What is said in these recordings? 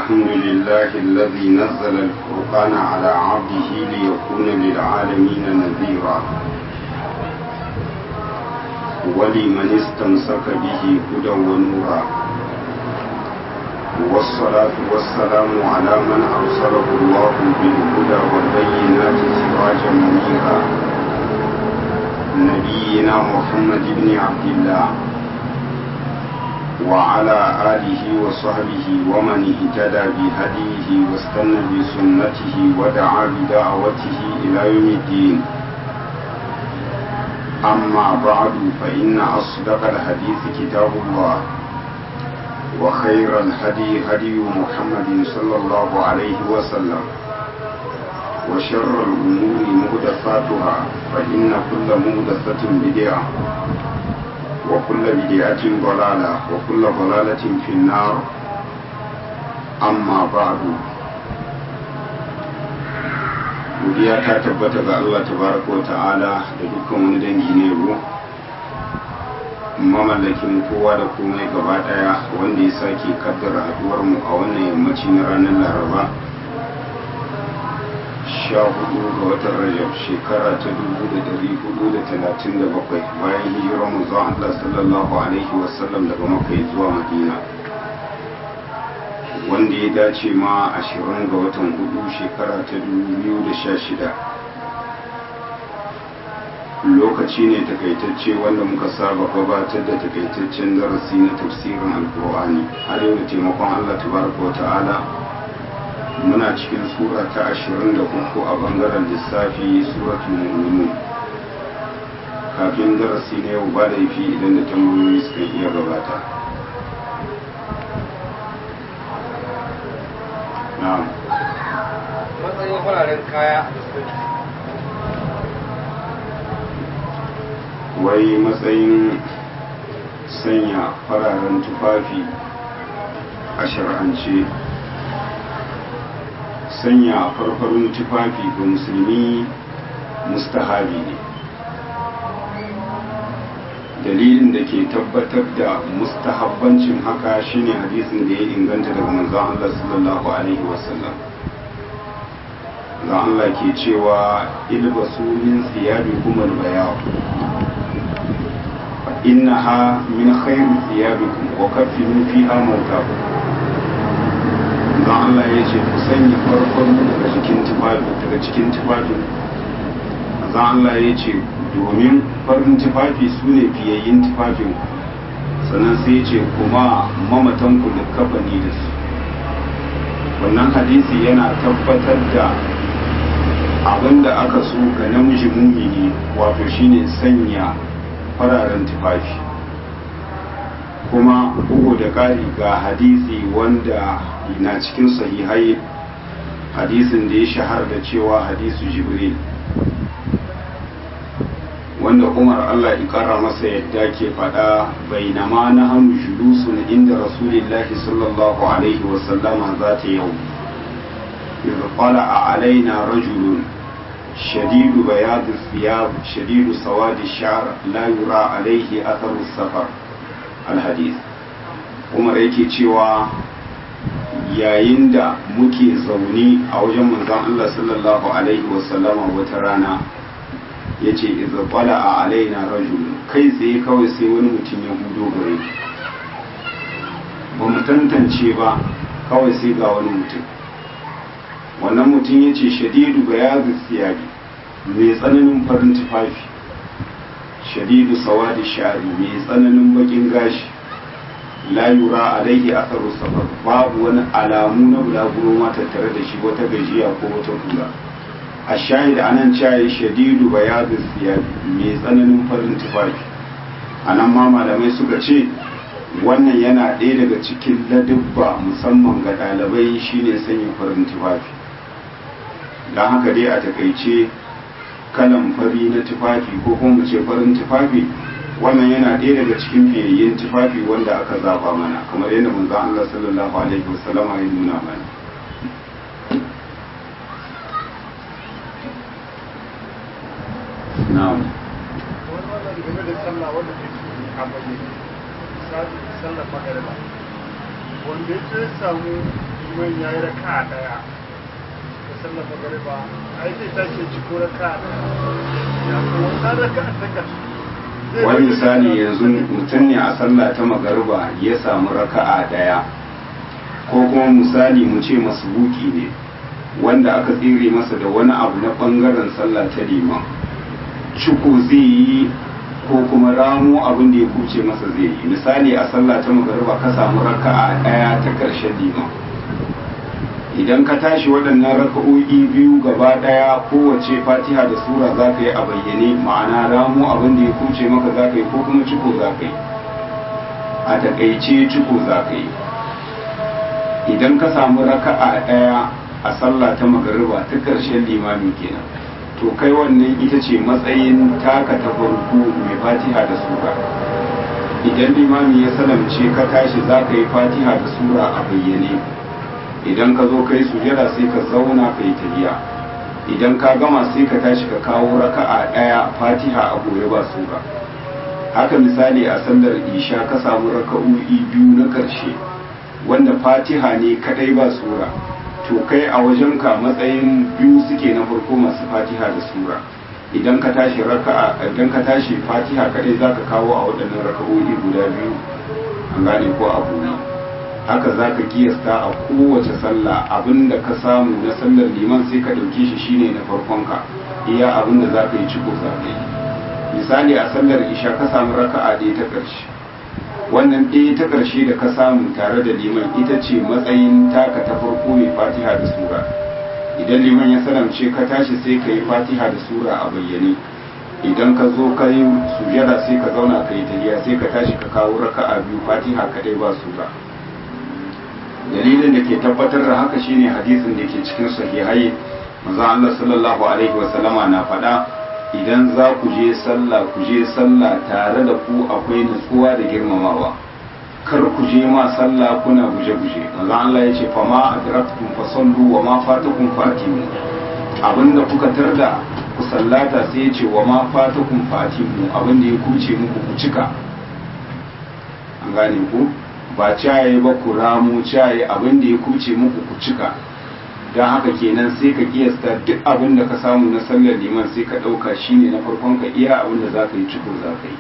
الحمد لله الذي نزل الفرقان على عبده ليكون للعالمين نذيرا ولمن استمسك به هدى ونورا والصلاة والسلام على من أرسله الله بالهدى والبينات سراجا منيرا نبينا محمد بن عبد الله وعلى آله وصحبه ومن اهتدى بهديه واستنى بسنته ودعا بدعوته إلى يوم الدين أما بعد فإن أصدق الحديث كتاب الله وخير الهدي هدي محمد صلى الله عليه وسلم وشر الأمور مهدفاتها فإن كل مهدفة بدعة وكل بدعة ضلالة وكل ضلالة في النار أما بعد godiya ta tabbata ga Allah tabaraka wa ta'ala da dukkan wani dangi ne ruwa mamallakin kowa da komai gaba daya wanda ya sake kaddara haduwar mu a wannan yammaci na ranar laraba sha hudu ga watan rajab shekara ta dubu da dari hudu da talatin da bakwai bayan hijirar mu zuwa Allah sallallahu alaihi wasallam daga makai zuwa madina wanda ya dace ma ashirin ga watan hudu shekara ta dubu biyu da sha shida lokaci ne takaitacce wanda muka saba gabatar da takaitaccen darasi na tafsirin alkur'ani har yau da taimakon allah tabaraka wa ta'ala muna cikin sura ta ashirin da uku a bangaren lissafi suratul mu'minun kafin darasi na yau ba da idan da tambayoyi suka iya gabata matsayin fararen kaya wai matsayin sanya fararen tufafi a shar'ance sanya farfarin tufafi ga musulmi mustahabi ne dalilin da ke tabbatar da mustahabbancin haka shine hadisin da ya inganta daga manzon Allah sallallahu alaihi wasallam da Allah ke cewa ilbasu min thiyabikum albayaw fa innaha min khayri thiyabikum wa kaffinu fiha mawtakum da Allah ya ce ku sanya farkon daga cikin tufafi daga cikin tufafin da Allah ya ce domin farin tufafi su ne fiyayyin tufafin sannan sai ce kuma mamatan ku da kafani da su wannan hadisi yana tabbatar da abin da aka so ga namiji mumini wato shine sanya fararen tufafi kuma bugu da ƙari ga hadisi wanda na cikin sahihai hadisin da ya shahar da cewa hadisu jibril wanda umar allah ikara masa yadda ke faɗa bainama na hannu julusun inda rasulillahi sallallahu alaihi wasallama za ta yau إذ طلع علينا رجل شديد بياض الثياب شديد سواد الشعر لا يرى عليه أثر السفر الحديث umar yake cewa yayin da muke zaune a wajen manzon Allah sallallahu alaihi wasallama wata rana ya ce iza kwala a alaina rajul kai tsaye kawai sai wani mutum ya hudo gare ba mu tantance ba kawai sai ga wani mutum wannan mutum ya ce shadidu ga yazi siyabi mai tsananin farin tufafi shadidu sawadi shari mai tsananin bakin gashi la yura alaihi atharu safar babu wani alamu na bulaguro ma tattare da shi wata gajiya ko wata kula a shahid anan cayi shadidu bayadu siyabi mai tsananin farin tufafi anan ma malamai suka ce wannan yana ɗaya daga cikin ladubba musamman ga ɗalibai shine sanya farin tufafi don haka dai a takaice kalan fari na tufafi ko kuma ce farin tufafi wannan yana ɗaya daga cikin fiyayyen tufafi wanda aka zaba mana kamar yadda manzon Allah sallallahu alaihi wasallam ya nuna mana na'am game da sallah wanda ke a bayyane misali sallar magariba wanda ya ce samu liman ya yi raka a daya da sallar magariba ai zai tashi ya ci ko raka a daya ya ko wannan raka a ta ƙarshe zai wani bai- misali yanzu mutum ne a sallah ta magariba ya samu raka'a daya ko kuma misali mu ce masbuki ne wanda aka tsere masa da wani abu na bangaren sallah ta liman ciko zai yi ko kuma ramo abin da ya kuce masa zai yi misali a sallah ta magariba ka samu raka'a daya ta karshen liman idan ka tashi waɗannan raka'o'i biyu gaba ɗaya kowace fatiha da sura za ka yi a bayyane ma'ana ramu abin da ya kuce maka za ka yi ko kuma ciko za ka yi a taƙaice ciko za ka yi idan ka samu raka'a ɗaya a sallah ta magariba ta ƙarshen limami kenan to kai wannan ita ce matsayin taka ta farko mai fatiha da sura idan limami ya salamce ka tashi za ka yi fatiha da sura a bayyane idan ka zo kai sujada sai ka zauna ka yi tahiya idan ka gama sai ka tashi ka kawo raka'a ɗaya fatiha a goye ba sura haka misali a sallar isha ka samu raka'o'i biyu na ƙarshe wanda fatiha ne kadai ba sura to kai a wajenka matsayin biyu suke na farko masu fatiha da sura idan ka tashi raka'a idan ka tashi fatiha kadai zaka kawo a waɗannan raka'o'i guda biyu an gane ko a gobe haka za ka kiyasta a kowace sallah abinda ka samu na sallar liman sai ka ɗauke shi shine na farkonka iya abinda za ka yi ciko za ka yi misali a sallar isha ka samu raka'a ɗaya ta ƙarshe wannan ɗaya ta ƙarshe da ka samu tare da liman ita ce matsayin taka ta farko mai fatiha da sura idan liman ya salamce ka tashi sai ka yi fatiha da sura a bayyane idan ka zo ka yi sujada sai ka zauna ka yi tahiya sai ka tashi ka kawo raka'a biyu fatiha kaɗai ba sura dalilin da ke tabbatar da haka shine hadisin da ke cikin sahihai manzon Allah sallallahu alaihi wa sallama na faɗa idan za ku je sallah ku je sallah tare da ku akwai nutsuwa da girmamawa kar ku je ma sallah kuna guje-guje manzon Allah ya ce fa ma adraktum fa sallu wa ma fatakum fa atimu abinda kuka tarda ku sallata sai ya ce wa ma fatakum fa atimu abinda ya kuce muku ku cika an gane ku ba caye ba ku ramu caye abin da ya kuce muku ku cika don haka kenan sai ka kiyasta duk abin da ka samu na sallar liman sai ka ɗauka shine na farkon ka iya abin da za ka yi ciko za ka yi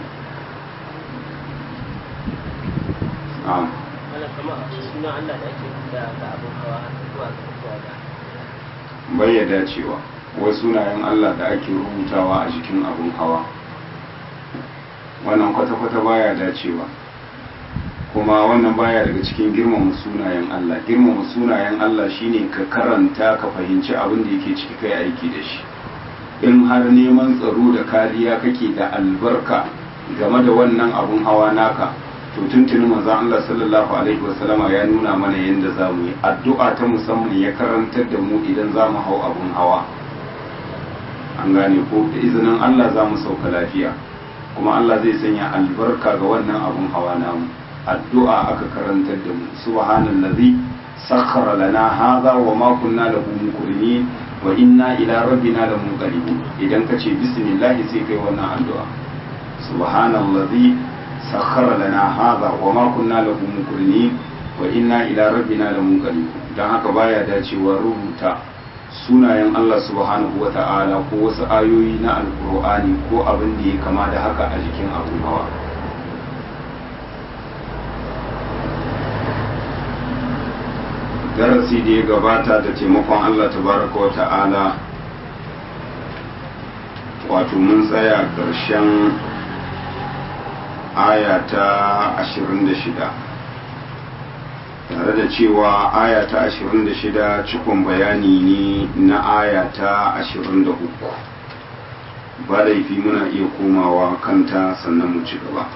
wannan kama suna Allah da ake da ga abin hawa zuwa ga zuwa da bai ya dacewa wasu sunayen Allah da ake rubutawa a jikin abin hawa wannan kwata-kwata baya dacewa kuma wannan baya daga cikin girmama sunayen Allah girmama sunayen Allah shine ka karanta ka fahimci abin da yake ciki kai aiki da shi in har neman tsaro da kariya kake da albarka game da wannan abun hawa naka to tuntuni manzon Allah sallallahu alaihi wasallama ya nuna mana yadda za mu yi addu'a ta musamman ya karantar da mu idan za mu hau abun hawa an gane ko da izinin Allah za mu sauka lafiya kuma Allah zai sanya albarka ga wannan abun hawa namu addu'a aka karantar da mu subhanallazi sakhkhara lana hadha wa ma kunna lahu muqrinin wa inna ila rabbina lamunqalibun idan ka ce bismillah sai kai wannan addu'a subhanallazi sakhkhara lana hadha wa ma kunna lahu muqrinin wa inna ila rabbina lamunqalibun dan haka baya dacewa rubuta sunayen Allah subhanahu wa ta'ala ko wasu ayoyi na alkur'ani ko abin da ya kama da haka a jikin abun hawa darasi da ya gabata da taimakon Allah tabaraka wa ta'ala wato mun tsaya ƙarshen aya ta 26 tare da cewa aya ta 26 cikon bayani ne na aya ta 23 ba laifi muna iya komawa kanta sannan mu ci gaba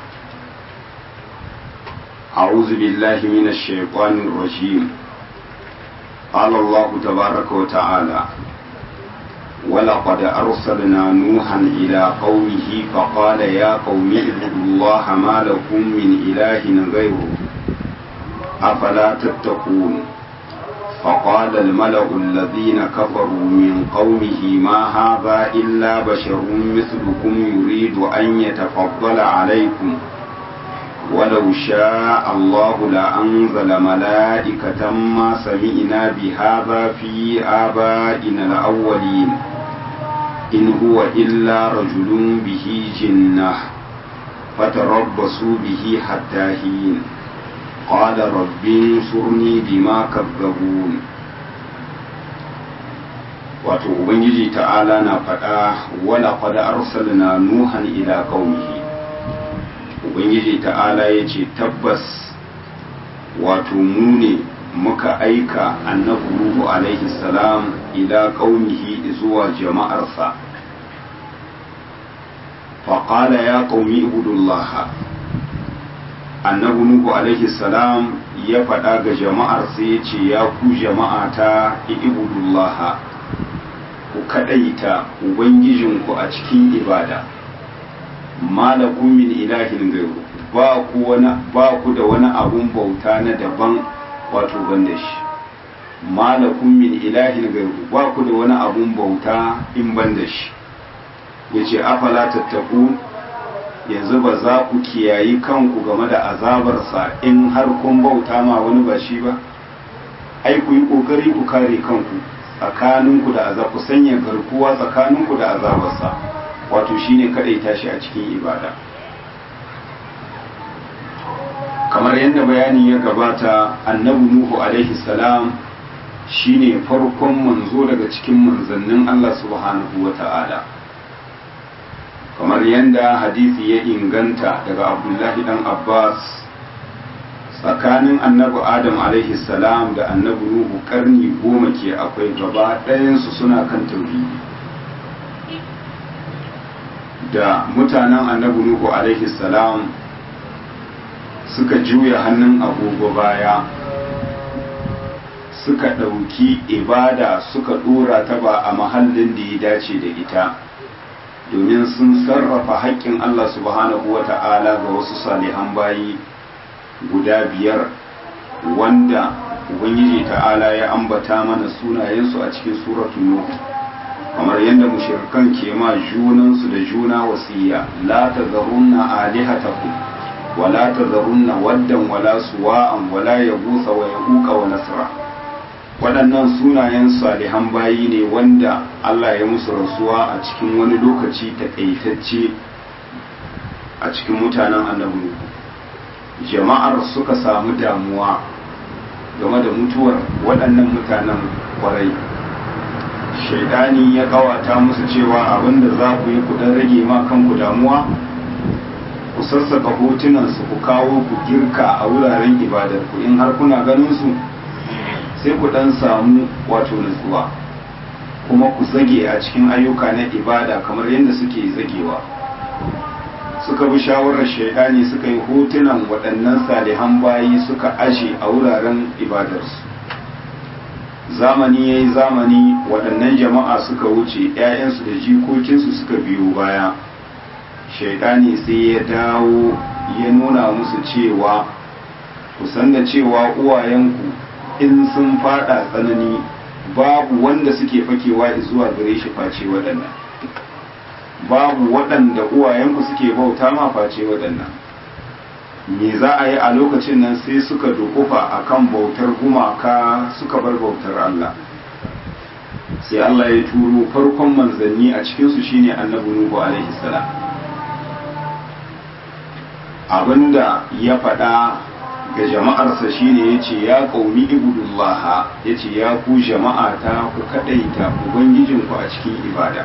أعوذ بالله من الشيطان الرجيم قال الله تبارك وتعالى ولقد أرسلنا نوحا إلى قومه فقال يا قوم اعبدوا الله ما لكم من إله غيره أفلا تتقون فقال الملأ الذين كفروا من قومه ما هذا إلا بشر مثلكم يريد أن يتفضل عليكم ولو شاء الله لأنزل ملائكة ما سمعنا بهذا في آبائنا الأولين إن هو إلا رجل به جنة فتربصوا به حتى حين قال رب انصرني بما كذبون wato ubangiji ta'ala na faɗa wala qad arsalna nuhan ila qaumihi ubangiji ta'ala yace tabbas wato mu ne muka aika annabi nuhu alaihi salam ila qaumihi zuwa jama'arsa faqala ya qaumi ibudullaha annabi nuhu alaihi salam ya faɗa ga jama'arsa yace ya ku jama'ata ibudullaha ku kaɗaita Ubangijinku a cikin ibada, malakun min ilahin gairu ba ku da wani abun bauta na daban wato ban da shi, malakun min ilahin gairu ba ku da wani abun bauta in ban da shi, ya ce afala tattaku yanzu ba za ku kiyayi kanku game da azabarsa in har kun bauta ma wani ba shi ba, ai ku yi ƙoƙari ku kare kanku. tsakaninku da azab ku sanya garkuwa tsakaninku da azabarsa wato shine kadaita shi a cikin ibada kamar yadda bayani ya gabata annabi nuhu alaihi salam shine farkon manzo daga cikin manzannin Allah subhanahu wata'ala kamar yadda hadisi ya inganta daga abdullahi dan abbas tsakanin annabi adam alaihi salam da annabi nuhu karni goma ke akwai gaba ɗayansu suna kan tauhidi da mutanen annabi nuhu alaihi salam suka juya hannun agogo baya suka ɗauki ibada suka ɗora ta ba a mahallin da ya dace da ita domin sun sarrafa haƙƙin allah subhanahu wa ta'ala ga wasu salihan bayi guda biyar wanda ubangiji ta'ala ya ambata mana sunayensu a cikin suratun nuh kamar yadda mushrikan ke ma junansu da juna wasiya la tazarunna alihatakum wa la tazarunna waddan wala suwa'an wala yagusa wa yaquqa wa nasra waɗannan sunayen salihan bayi ne wanda Allah ya musu rasuwa a cikin wani lokaci takaitacce a cikin mutanen annabi jama'ar suka samu damuwa game da mutuwar waɗannan mutanen kwarai shaidani ya kawata musu cewa abinda za ku yi kudan rage ma kanku damuwa ku sassaka hotunansu ku kawo ku girka a wuraren ibadarku in har kuna ganin su sai ku dan samu wato nutsuwa kuma ku zage a cikin ayyuka na ibada kamar yadda suke zagewa suka bi shawarar shaidani suka yi hotunan waɗannan salihan bayi suka ashe a wuraren ibadarsu zamani ya yi zamani waɗannan jama'a suka wuce 'ya'yansu da jikokinsu suka biyo baya shaidani sai ya dawo ya nuna musu cewa kusan da cewa uwayenku in sun fada tsanani babu wanda suke fakewa zuwa gare shi face waɗannan babu waɗanda uwayenku suke bauta ma face waɗannan me za a yi a lokacin nan sai suka dukufa akan bautar gumaka suka bar bautar Allah sai Allah ya turo farkon manzanni a cikinsu shine annabi Nuhu alaihi salam abinda ya faɗa ga jama'arsa shine yace ya qaumi ibudullah yace ya ku jama'ata ku kadaita ubangijinku a cikin ibada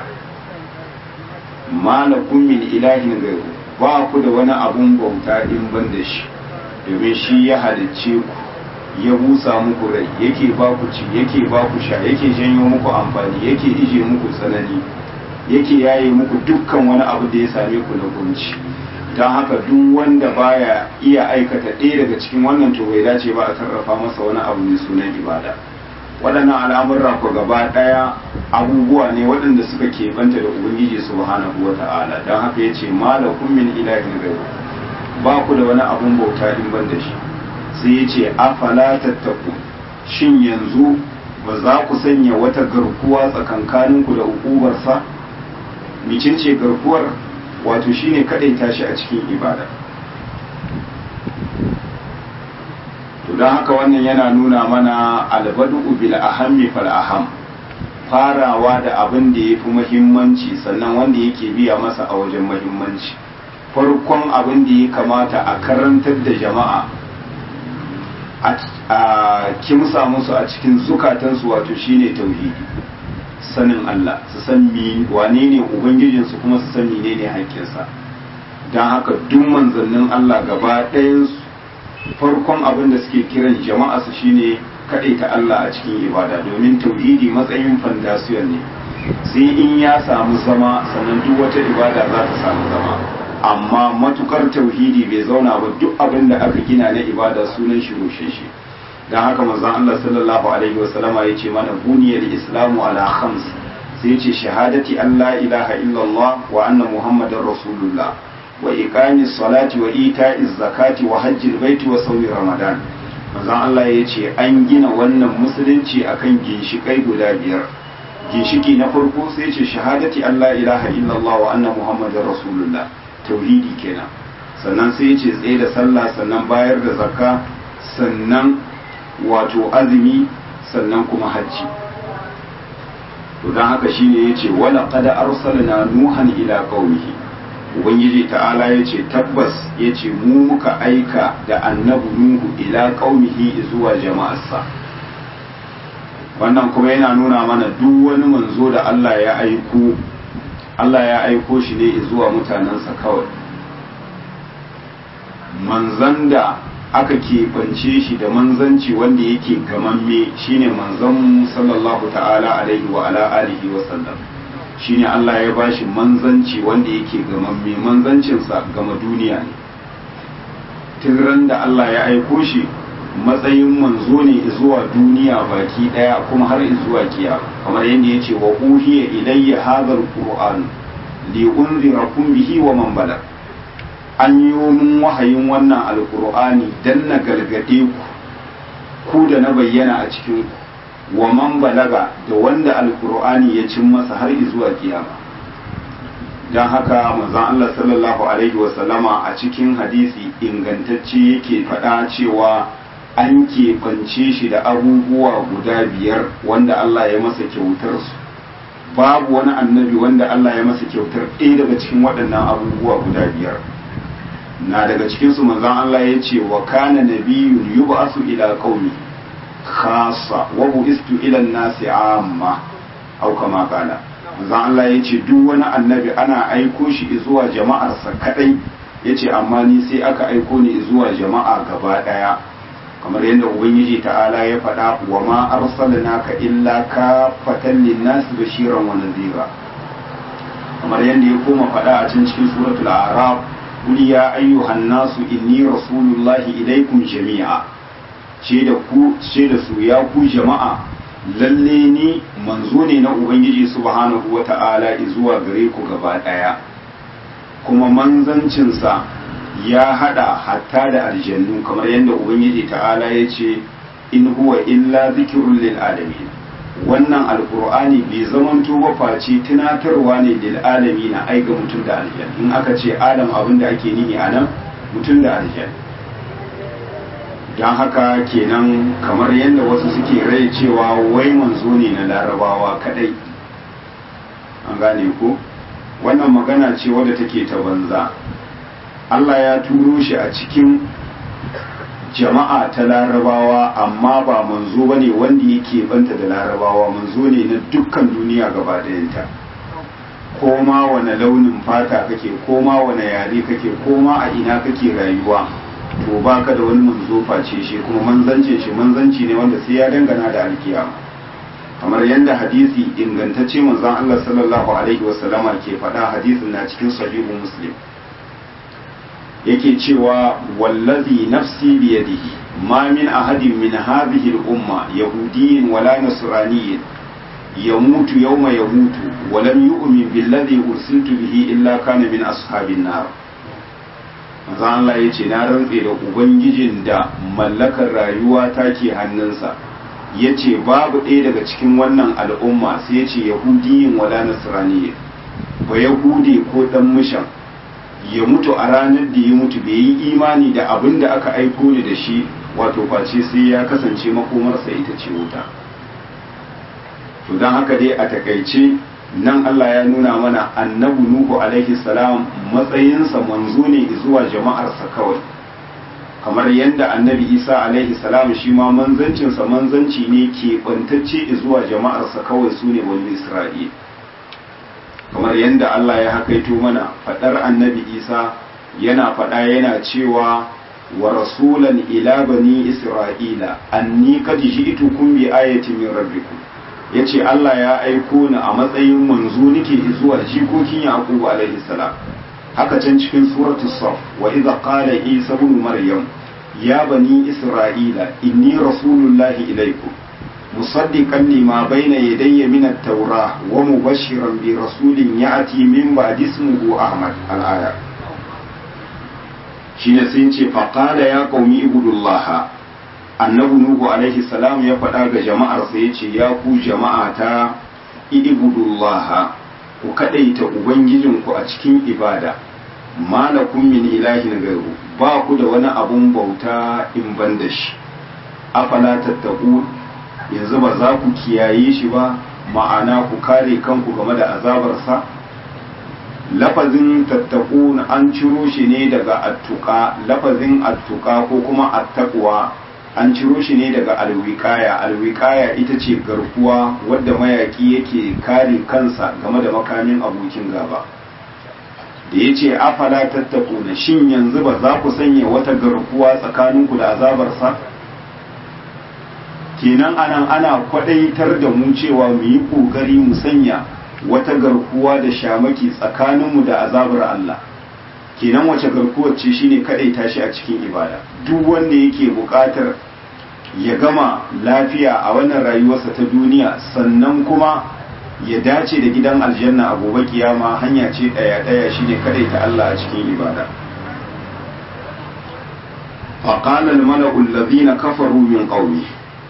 malakum min ilahin ghayru ba ku da wani abun bauta in ban da shi domin shi ya halicce ku ya busa muku rai yake ba ku ci yake ba ku sha yake janyo muku amfani yake ije muku tsanani yake yaye muku dukkan wani abu da ya same ku na kunci don haka duk wanda baya iya aikata ɗaya daga cikin wannan to bai dace ba a sarrafa masa wani abu mai sunan ibada waɗannan al'amurra ku gaba ɗaya abubuwa ne waɗanda suka keɓanta da ubangiji subhanahu wa ta'ala don haka ya ce malakun min ilahin gairu ba ku da wani abun bauta in ban da shi sai ya ce afala tattaku shin yanzu ba za ku sanya wata garkuwa tsakankaninku da hukubarsa micin ce garkuwar wato shine kaɗai tashi a cikin ibada don haka wannan yana nuna mana albadu bil ahammi fal aham farawa da abin da ya fi muhimmanci sannan wanda yake biya masa a wajen muhimmanci farkon abin da ya kamata a karantar da jama'a a kimsa musu a cikin zukatansu wato shine tauhidi sanin Allah su san mi wane ne ubangijinsu kuma su san menene haƙƙinsa don haka duk manzannin Allah gaba ɗayansu farkon abin da suke kiran jama'a su shine ta Allah a cikin ibada domin tauhidi matsayin fandasiyon ne sai in ya samu zama sannan duk wata ibada za ta samu zama amma matukar tauhidi bai zauna ba duk abin da aka gina na ibada sunan shi rushe shi don haka manzon Allah sallallahu alaihi wasallama ya ce mana buniyar islamu ala khams sai ya ce shahadati Allah ilaha illallah wa anna muhammadar rasulullah wa iqamis salati wa ita'iz zakati wa hajjil baiti wa sawmi ramadan manzon Allah ya ce an gina wannan musulunci akan ginshikai guda biyar ginshiki na farko sai ce shahadati Allah ilaha illallah wa anna muhammadar rasulullah tauhidi kenan sannan sai ce tsaye da sallah sannan bayar da zakka sannan wato azumi sannan kuma hajji to don haka shine yace wala qad arsalna nuhan ila qaumihi ubangiji ta'ala yace tabbas yace mu muka aika da annabi nuhu ila qaumihi zuwa jama'arsa wannan kuma yana nuna mana duk wani manzo da Allah ya aiko Allah ya aiko shi ne zuwa mutanensa kawai manzan da aka keɓance shi da manzanci wanda yake gamamme shine manzon sallallahu ta'ala alaihi wa ala alihi wa sallam shine Allah ya bashi manzanci wanda yake gamamme manzancinsa gama duniya ne tun da Allah ya aiko shi matsayin manzo ne zuwa duniya baki daya kuma har zuwa kiyama kamar yadda ya ce wa uhiya ilayya hadha alquran li unzirakum bihi wa man balag an yi min wahayin wannan alqur'ani dan na gargade ku ku da na bayyana a cikin ku wa man balaga da wanda alqur'ani ya cin masa har zuwa kiyama dan haka manzon Allah sallallahu alaihi wa sallama a cikin hadisi ingantacce yake faɗa cewa an keɓance shi da abubuwa guda biyar wanda Allah ya masa kyautar su babu wani annabi wanda Allah ya masa kyautar ɗaya daga cikin waɗannan abubuwa guda biyar na daga cikin su manzon Allah ya ce wa kana nabiyyun yub'asu ila qaumi khassa wa bu'istu ila an-nasi amma au kama kana manzon Allah ya ce duk wani annabi ana aiko shi zuwa jama'arsa kadai yace amma ni sai aka aiko ni zuwa jama'a gaba daya kamar yadda ubangiji ta'ala ya faɗa wa ma arsalnaka illa ka fatan linnas bashiran wa nadhira kamar yadda ya koma faɗa a cikin cikin suratul a'raf qul ya ayyuhan nasu inni rasulullahi ilaikum jami'a ce da ku ce da su ya ku jama'a lalle ni manzo ne na ubangiji subhanahu wata'ala zuwa gare ku gaba daya kuma manzancinsa ya hada hatta da aljannu kamar yadda ubangiji ta'ala ya ce in huwa illa zikirun lil alamin wannan alkur'ani bai zamanto ba face tunatarwa ne lil alamin na aiga mutum da aljan in aka ce adam abin da ake nihi a nan mutum da aljan don haka kenan kamar yadda wasu suke rai cewa wai manzo ne na larabawa kadai an gane ko wannan magana ce wadda take ta banza Allah ya turo shi a cikin jama'a ta larabawa amma ba manzo ba ne wanda yake banta da larabawa manzo ne na dukkan duniya gaba ɗayanta ko ma wane launin fata kake ko ma wane yare kake ko ma a ina kake rayuwa to baka da wani manzo face shi kuma manzancin shi manzanci ne wanda sai ya dangana da alkiyama kamar yadda hadisi ingantacce manzon Allah sallallahu alaihi wasallama ke faɗa hadisin na cikin sahihu muslim yake cewa wallazi nafsi biyadihi ma min ahadin min hadhihi al-umma yahudiyyin wala nasraniyyin yamutu yawma yamutu wa lam yu'min billadhi ursiltu bihi illa kana min ashabin nar manzo Allah yace na rantse da ubangijin da mallakar rayuwa take hannunsa yace babu ɗaya daga cikin wannan al'umma sai yace yahudiyyin wala nasraniyyin ba yahudi ko dan mushan ya mutu a ranar da ya mutu bai yi imani da abin da aka aiko ni da shi wato face sai ya kasance makomarsa ita ce wuta to don haka dai a takaice nan Allah ya nuna mana annabi Nuhu alaihi salam matsayinsa manzo ne zuwa jama'arsa kawai kamar yadda annabi Isa alaihi salam shi ma manzancinsa manzanci ne ke bantacce zuwa jama'arsa kawai su ne wani Isra'il kamar yadda Allah ya hakaito mana fadar annabi Isa yana fada yana cewa wa rasulan ila bani isra'ila anni qad ji'tukum bi ayatin min rabbikum ya ce Allah ya aiko ni a matsayin manzo nake zuwa jikokin Yaqubu alaihi salam haka can cikin suratul saf wa idza qala isa ibn maryam ya bani isra'ila inni rasulullahi ilaikum musaddiqan lima bayna yadayya min at-taurah wa mubashiran bi rasulin ya'ti min ba'di ismihi ahmad al-aya shine sai ce faqala ya qaumi ibudullaha annabi nuhu alaihi salam ya faɗa ga jama'arsa ya ce ya ku jama'ata ibudullah ku kaɗaita ubangijinku a cikin ibada malakum min ilahin gairu ba ku da wani abun bauta in ban da shi afala tattaku yanzu ba za ku kiyaye shi ba ma'ana ku kare kanku game da azabarsa lafazin tattaku an ciro shi ne daga attuka lafazin attuka ko kuma attaqwa an ciro shi ne daga alwikaya alwikaya ita ce garkuwa wadda mayaki yake kare kansa game da makamin abokin gaba da ya ce afala tattaku na shin yanzu ba za ku sanya wata garkuwa tsakaninku da azabarsa kenan anan ana kwadaitar da mu cewa mu yi ƙoƙari mu sanya wata garkuwa da shamaki tsakaninmu da azabar Allah kenan wace garkuwar ce shine kadaita shi a cikin ibada duk wanda yake buƙatar ya gama lafiya a wannan rayuwarsa ta duniya sannan kuma ya dace da gidan aljanna a gobe kiyama hanya ce daya daya shine kadaita Allah a cikin ibada فقال الملأ الذين كفروا من قومه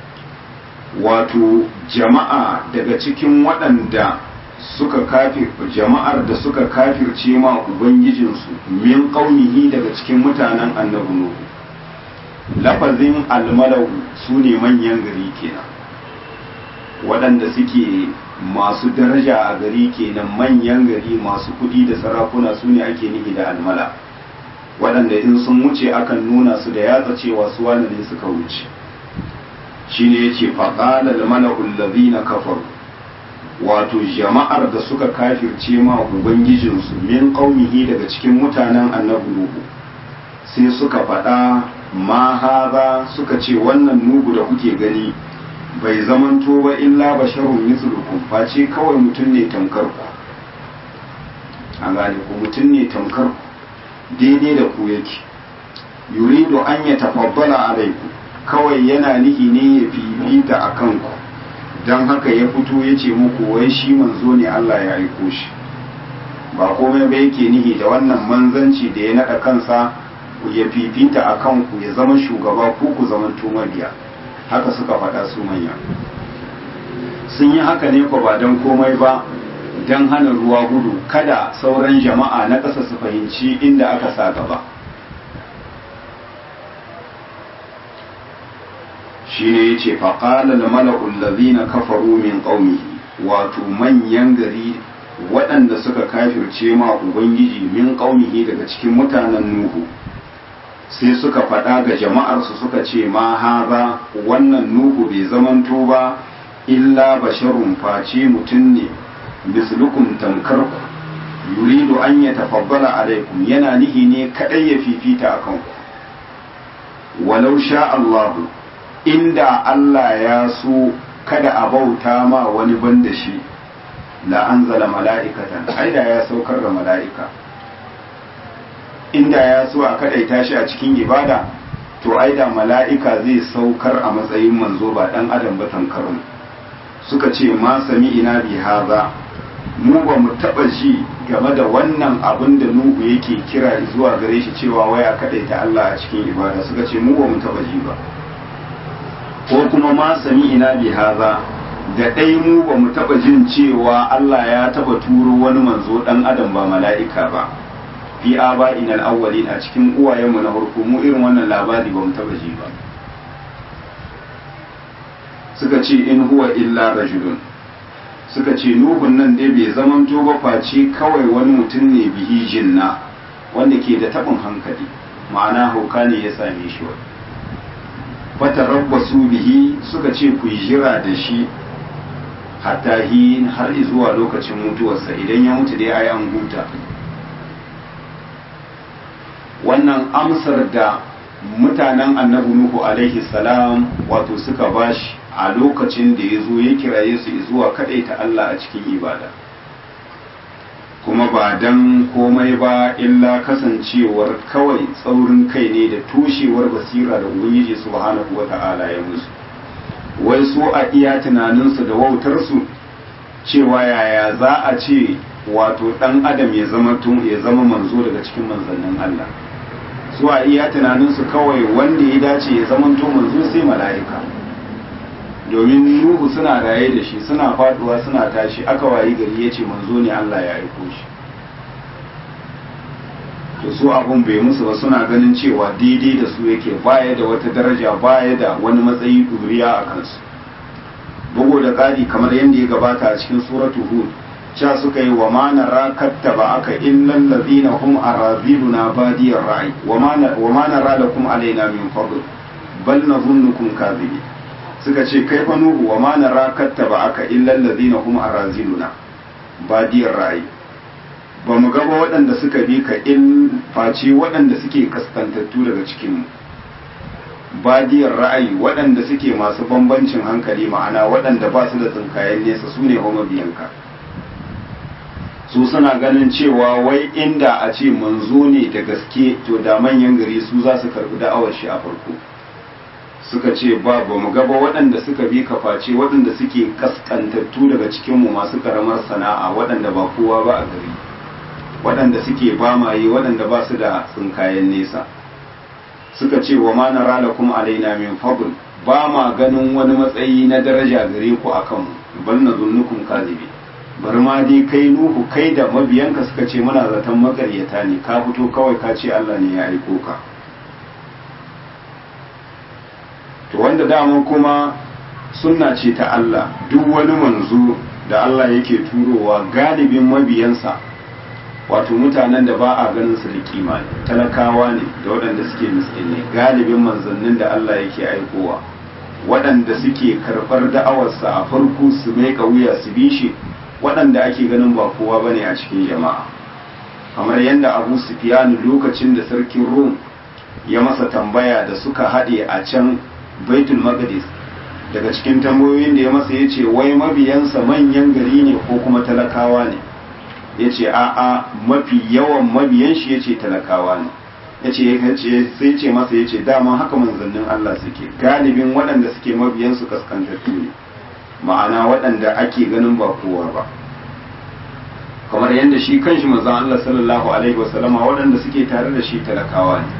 wato jama'a daga cikin waɗanda suka kafir jama'ar da suka kafirce ma ubangijinsu min qaumihi daga cikin mutanen annabi nuhu lafazin almalau su ne manyan gari kenan waɗanda suke masu daraja a gari kenan manyan gari masu kuɗi da sarakuna su ne ake nihi da almala waɗanda in sun wuce akan nuna su da yatsa cewa su wane ne suka wuce shine yace faqala al-mala'u allazina kafaru wato jama'ar da suka kafirce ma ubangijinsu min qaumihi daga cikin mutanen annabi nuhu sai suka faɗa ma haza suka ce wannan nugu da kuke gani bai zamanto ba illa basharun mislukum face kawai mutum ne tamkar ku an gane ku mutum ne tamkar ku daidai da ku yake yuridu an ya tafaddala alaikum kawai yana nihi ne ya fifita a kanku don haka ya fito ya ce muku wai shi manzo ne Allah ya aiko shi ba komai ba yake nihi da wannan manzanci da ya naɗa kansa ya fifita a kanku ya zama shugaba ko ku zama mabiya haka suka faɗa su manya sun yi haka ne ko ba don komai ba don hana ruwa gudu kada sauran jama'a na ƙasa su fahimci inda aka sa gaba shi ne ya ce faƙalar mala'ul lazina kafaru min ƙaunihi wato manyan gari waɗanda suka kafirce ma ubangiji min ƙaunihi daga cikin mutanen nuhu sai suka faɗa ga jama'arsu suka ce ma haza wannan nuhu bai zamanto ba illa basharun face mutum ne mislukum tamkarku yuridu an ya tafabbala alaikum yana nihi ne kaɗai ya fifita a kanku walau sha Allahu inda Allah ya so kada a bauta ma wani ban da shi la anzala mala'ikatan aida ya saukar da mala'ika inda ya so a kadaita shi a cikin ibada to aida mala'ika zai saukar a matsayin manzo ba dan adam ba tankarun suka ce ma sami ina bi haza mu ba mu taba ji game da wannan abin da nuhu yake kira zuwa gare shi cewa waya kadaita Allah a cikin ibada suka ce mu ba mu taba ji ba ko kuma ma sami ina bi haza da ɗai mu ba mu taɓa jin cewa Allah ya taɓa turo wani manzo ɗan adam ba mala'ika ba fi aba inal awwalin a cikin uwayenmu na farko mu irin wannan labari ba mu taɓa ji ba suka ce in huwa illa rajulun suka ce nuhun nan dai bai zamanto ba face kawai wani mutum ne bihi jinna wanda ke da tabin hankali ma'ana hauka ne ya same shi wani fatarabbasu bihi suka ce ku jira da shi hatta hin har zuwa lokacin mutuwarsa idan ya mutu dai ai an huta wannan amsar da mutanen annabi nuhu alaihi salam wato suka bashi a lokacin da ya zo ya kiraye su zuwa ta Allah a cikin ibada kuma ba dan komai ba illa kasancewar kawai tsaurin kai ne da tushewar basira da ubangiji subhanahu wata'ala ya musu wai su a iya tunaninsu da wautarsu cewa yaya za a ce wato dan adam ya zama ya zama manzo daga cikin manzannin Allah su a iya tunaninsu kawai wanda ya dace ya zama to manzo sai mala'ika domin nuhu suna raye da shi suna faduwa suna tashi aka wayi gari ya ce manzo ne Allah ya aiko shi to su abun bai musu ba suna ganin cewa daidai da su yake baya da wata daraja baya da wani matsayi duriya a kansu bugu da ƙari kamar yadda ya gabata a cikin suratu hud cha suka yi wa ma nara kattaba aka illal ladina hum araziluna badiyar ra'i wa ma nara lakum alaina min fadl bal nadhunnukum kadhibin suka ce kai fa nuhu wa ma nara kattaba aka illal ladina hum araziluna badiyar ra'i ba mu gaba waɗanda suka bi ka in face waɗanda suke kaskantattu daga cikinmu badiyar ra'ayi waɗanda suke masu bambancin hankali ma'ana waɗanda ba su da tsinkayen nesa su ne biyanka su suna ganin cewa wai inda a ce manzo ne da gaske to da manyan gari su za su karɓi da'awar shi a farko suka ce ba ba mu gaba waɗanda suka bi ka face waɗanda suke kaskantattu daga cikinmu masu karamar sana'a waɗanda ba kowa ba a gari waɗanda suke bamaye waɗanda ba su da tsinkayen nesa suka ce wa ma nara lakum alaina min fadl ba ma ganin wani matsayi na daraja gare ku akan mu bal nadhunnukum kadhibi bar ma dai kai nuhu kai da mabiyanka suka ce muna zaton makaryata ne ka fito kawai ka ce Allah ne ya aiko ka to wanda dama kuma sunna ce ta Allah duk wani manzo da Allah yake turowa galibin mabiyansa wato mutanen da ba a ganin su da kima talakawa ne da waɗanda suke miskinai galibin manzannin da Allah yake aikowa waɗanda suke karɓar da'awarsa a farko su mai wuya su bi shi waɗanda ake ganin ba kowa bane a cikin jama'a kamar yadda abu sufyan lokacin da sarkin rum ya masa tambaya da suka haɗe a can baitul maqdis daga cikin tambayoyin da ya masa ya ce wai mabiyansa manyan gari ne ko kuma talakawa ne ya ce a'a mafi yawan mabiyan shi ya ce talakawa ne ya ce sai ce masa ya ce dama haka manzannin Allah suke galibin waɗanda suke mabiyansu kaskantattu ne ma'ana waɗanda ake ganin ba kowa ba kamar yadda shi kanshi manzan Allah sallallahu alaihi wasallama waɗanda suke tare da shi talakawa ne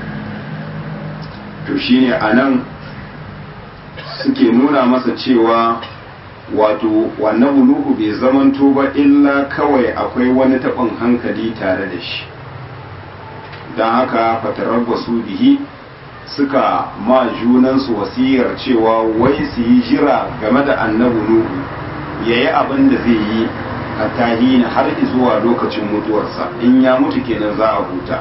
to shine a nan suke nuna masa cewa wato wannan nuhu bai zamanto ba illa kawai akwai wani taɓin hankali tare da shi don haka fatarabbasu bihi suka ma junansu wasiyar cewa wai su yi jira game da annabi nuhu ya yi abin da zai yi a tahina har zuwa lokacin mutuwarsa in ya mutu kenan za a huta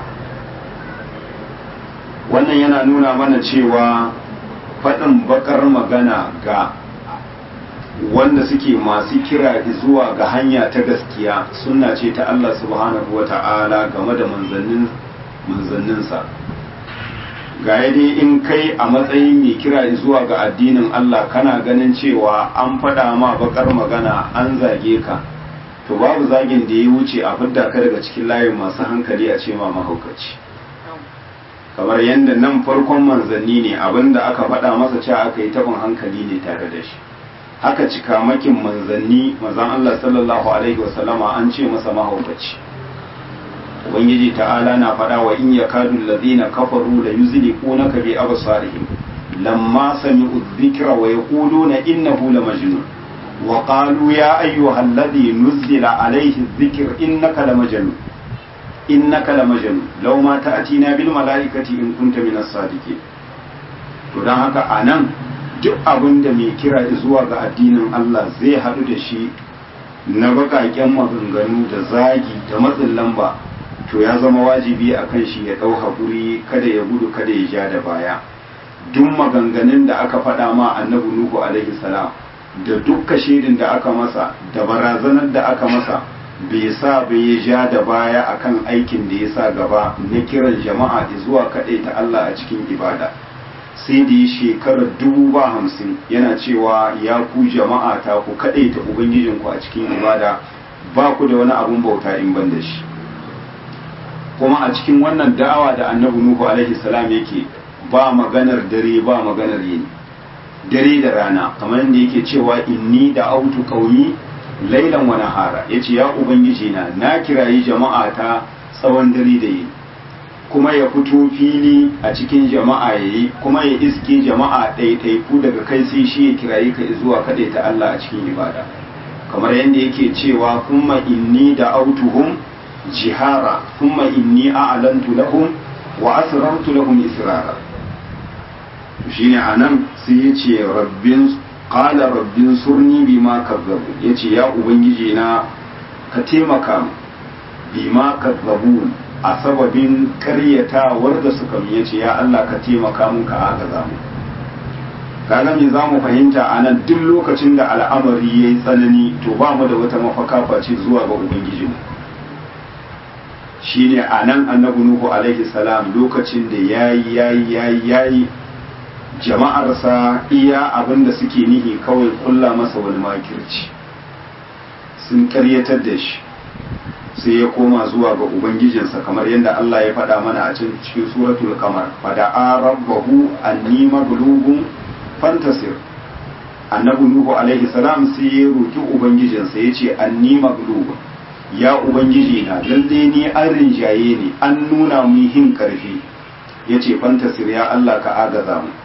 wannan yana nuna mana cewa faɗin bakar magana ga wanda suke masu kira zuwa ga hanya ta gaskiya suna ce ta Allah subhanahu wa ta'ala game da manzanninsa ga dai in kai a matsayin mai kira zuwa ga addinin Allah kana ganin cewa an faɗa ma bakar magana an zage ka to babu zagin da ya wuce a fidda ka daga cikin layin masu hankali a ce ma mahaukaci kamar yadda nan farkon manzanni ne abinda aka faɗa masa cewa aka yi taɓin hankali ne tare da shi haka cikamakin manzanni mazan Allah sallallahu alaihi wasallama an ce masa mahaukaci ubangiji ta'ala na faɗa wa in yakadu allazina kafaru la yuzliqunaka bi absarihim lamma sami'u dhikra wa yaquluna innahu la majnun wa qalu ya ayyuha alladhi nuzila alayhi dhikr innaka la majnun innaka la majnun law ma ta'tina bil malaikati in kunta min as-sadiqin to dan haka anan duk abin da mai kira zuwa ga addinin Allah zai haɗu da shi na baƙaƙen maganganu da zagi da matsin lamba to ya zama wajibi a kan shi ya ɗau haƙuri kada ya gudu kada ya ja da baya duk maganganun da aka faɗa ma annabi nuhu alaihi salam da dukka shaidin da aka masa da barazanar da aka masa bai sa bai ya ja da baya akan aikin da ya sa gaba na kiran jama'a zuwa kaɗai ta Allah a cikin ibada sai da ya shekarar dubu ba hamsin yana cewa ya ku jama'a ta ku kaɗai ta ubangijinku a cikin ibada ba ku da wani abun bauta in ban da shi kuma a cikin wannan da'awa da annabi nuhu alaihi salam yake ba maganar dare ba maganar yini dare da rana kamar yadda yake cewa inni da autu qaumi lailan wa nahara yace ya ubangiji na na kirayi jama'a ta tsawon dare da yini kuma ya fito fili a cikin jama'a yayi kuma ya iske jama'a ɗaiɗaiku daga kai sai shi ya kirayi ka zuwa kaɗai ta Allah a cikin ibada kamar yadda yake cewa kuma inni da autuhum jihara kuma inni a'lantu lahum wa asrartu lahum israra shine anan sai yace rabbin qala rabbin surni bima kazzabu yace ya ubangiji na ka taimaka bima kazzabun a sababin karyatawar da suka mi yace ya Allah ka taimaka mun ka agaza mu kaga me za mu fahimta a nan duk lokacin da al'amari ya yi tsanani to ba mu da wata mafaka face zuwa ga ubangijinmu shine a nan annabi nuhu alaihi salam lokacin da yayi yayi yayi yayi jama'arsa iya abin da suke nihi kawai kulla masa wani makirci sun karyatar da shi sai ya koma zuwa ga ubangijinsa kamar yadda Allah ya faɗa mana a cikin suratul kamar fada rabbahu anni maghlubun fantasir annabi nuhu alaihi salam sai ya roki ubangijinsa yace anni maghlubun ya ubangiji na lalle ni an rinjaye ni an nuna mun hin karfi yace fantasir ya Allah ka agaza mu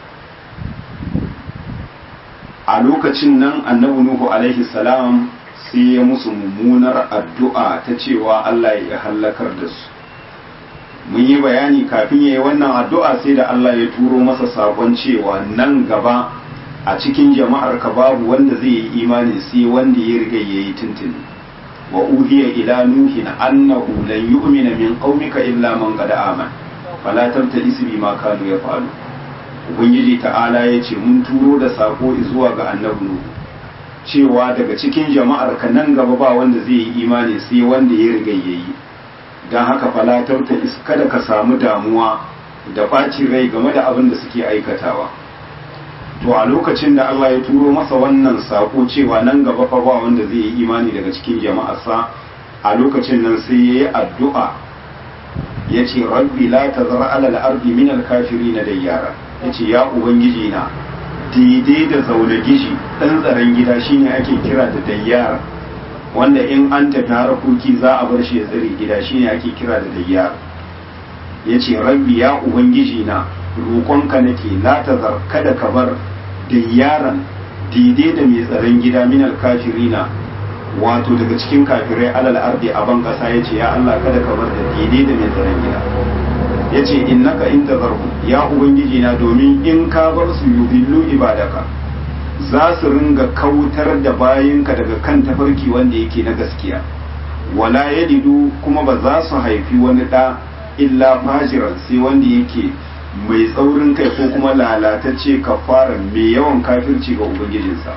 a lokacin nan annabi nuhu alaihi salam sai ya musu mummunar addu'a ta cewa Allah ya hallakar da su mun yi bayani kafin ya yi wannan addu'a sai da Allah ya turo masa sakon cewa nan gaba a cikin jama'ar ka babu wanda zai yi imani sai wanda ya riga ya yi tuntuni wa uhiya ila nuhin annahu lan yu'mina min qaumika illa man qad amana fala tabta'is bima kanu yaf'alu ubangiji ta'ala ya ce mun turo da sako zuwa ga annabi nuhu cewa daga cikin jama'ar ka nan gaba ba wanda zai yi imani sai wanda ya riga ya yi don haka falatar ta kada ka samu damuwa da ɓacin rai game da abin da suke aikatawa to a lokacin da Allah ya turo masa wannan sako cewa nan gaba fa ba wanda zai yi imani daga cikin jama'arsa a lokacin nan sai ya yi addu'a ya ce rabbi la tazar alal ardi min al-kafirin dayyara ya ce ya ubangiji na daidai da zaune gishi ɗan tsaron gida shine ake kira da dayyara wanda in an tafi harkoki za a bar shi ya tsare gida shine ake kira da dayyara ya ce rabbi ya ubangiji na roƙonka nake la tazar kada ka bar dayyaran daidai da mai tsaron gida minal kafirina wato daga cikin kafirai alal ardi a ban ƙasa ya ce ya Allah kada ka bar da daidai da mai tsaron gida ya ce innaka in tazarhu ya ubangiji na domin in ka bar su yudillu ibadaka za su ringa kautar da bayinka daga kan tafarki wanda yake na gaskiya wala yadidu kuma ba za su haifi wani ɗa illa fajiran sai wanda yake mai tsaurin kai ko kuma lalatacce kafara mai yawan kafirci ga ubangijinsa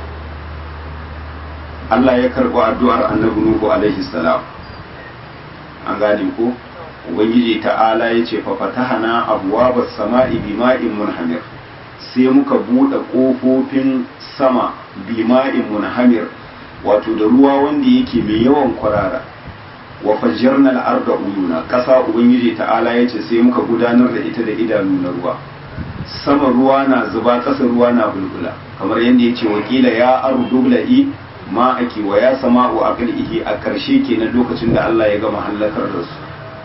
Allah ya karɓi addu'ar annabi Nuhu alaihi salam an gane ko ubangiji ta'ala ya ce fa fatahana abwabas sama'i bima'in munhamir sai muka buɗe ƙofofin sama bima'in munhamir wato da ruwa wanda yake mai yawan kwarara wa fajjarna al-arda uyuna ƙasa ubangiji ta'ala ya ce sai muka gudanar da ita da idanu na ruwa sama ruwa na zuba ƙasa ruwa na bulbula kamar yadda ya ce wakila ya ardu bla'i ma ake wa ya sama'u aqlihi a ƙarshe kenan lokacin da Allah ya gama halakar da su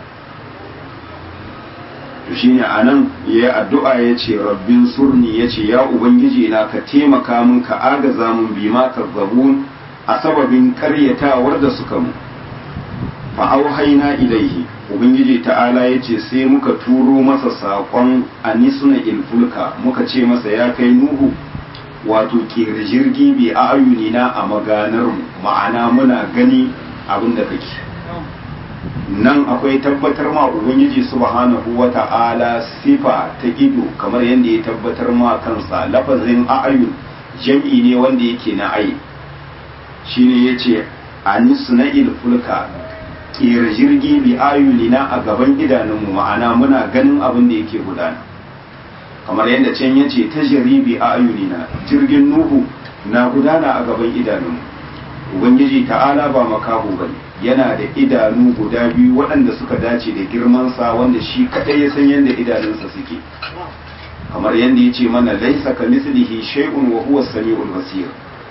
to shine anan yayi addu'a yace rabbin surni yace ya ubangiji na ka taimaka min ka agaza min bima kazzabun a sababin karyatawar da suka mu fa auhayna ilaihi ubangiji ta'ala yace sai muka turo masa sakon anisuna ilfulka muka ce masa ya kai nuhu wato kera jirgi bi a ayunina a maganar mu ma'ana muna gani abin da kake nan akwai tabbatar ma ubangiji subhanahu wata'ala sifa ta ido kamar yadda ya tabbatar ma kansa lafazin a'ayun jam'i ne wanda yake na ai shine yace anisna'il fulka kera jirgi bi ayunina a gaban idanunmu ma'ana muna ganin abin da yake gudana kamar yadda can yace ta jaribi a ayunina jirgin nuhu na gudana a gaban idanunmu ubangiji ta'ala ba makaho bane yana da idanu guda biyu waɗanda suka dace da girmansa wanda shi kaɗai ya san yadda idanunsa suke kamar yadda ya ce mana laisa ka mislihi shay'un wa huwa samiul basir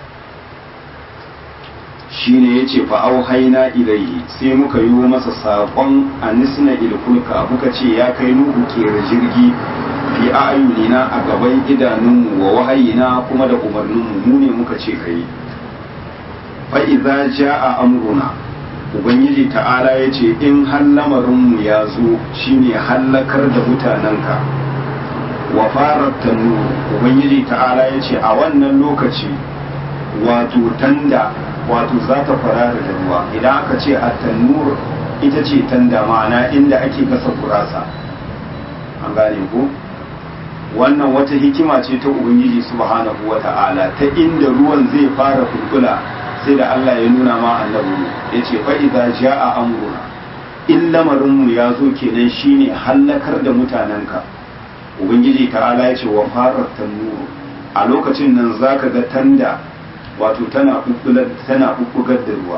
shine yace fa auhayna ilayhi sai muka yi masa saƙon anisna ilkulka muka ce ya kai nuhu kera jirgi fi ayunina a gaban idanunmu wa wahayina kuma da umarninmu mu ne muka ce kai fa idza jaa amruna ubangiji ta'ala ya ce in har lamarinmu ya zo shine hallakar da mutanenka wa farar tannu ubangiji ta'ala ya ce a wannan lokaci wato tanda wato za ta fara da ruwa idan aka ce a tannur ita ce tanda ma'ana inda ake gasa kurasa an gane ko wannan wata hikima ce ta ubangiji subhanahu wa ta'ala ta inda ruwan zai fara kulkula sai da Allah ya nuna ma annabi ya ce fa idza jaa amruna in lamarinmu ya zo kenan shine hallakar da mutanenka ubangiji ta'ala ya ce wa farar tannuru a lokacin nan zaka ga tanda wato tana bubbugar tana bubbugar da ruwa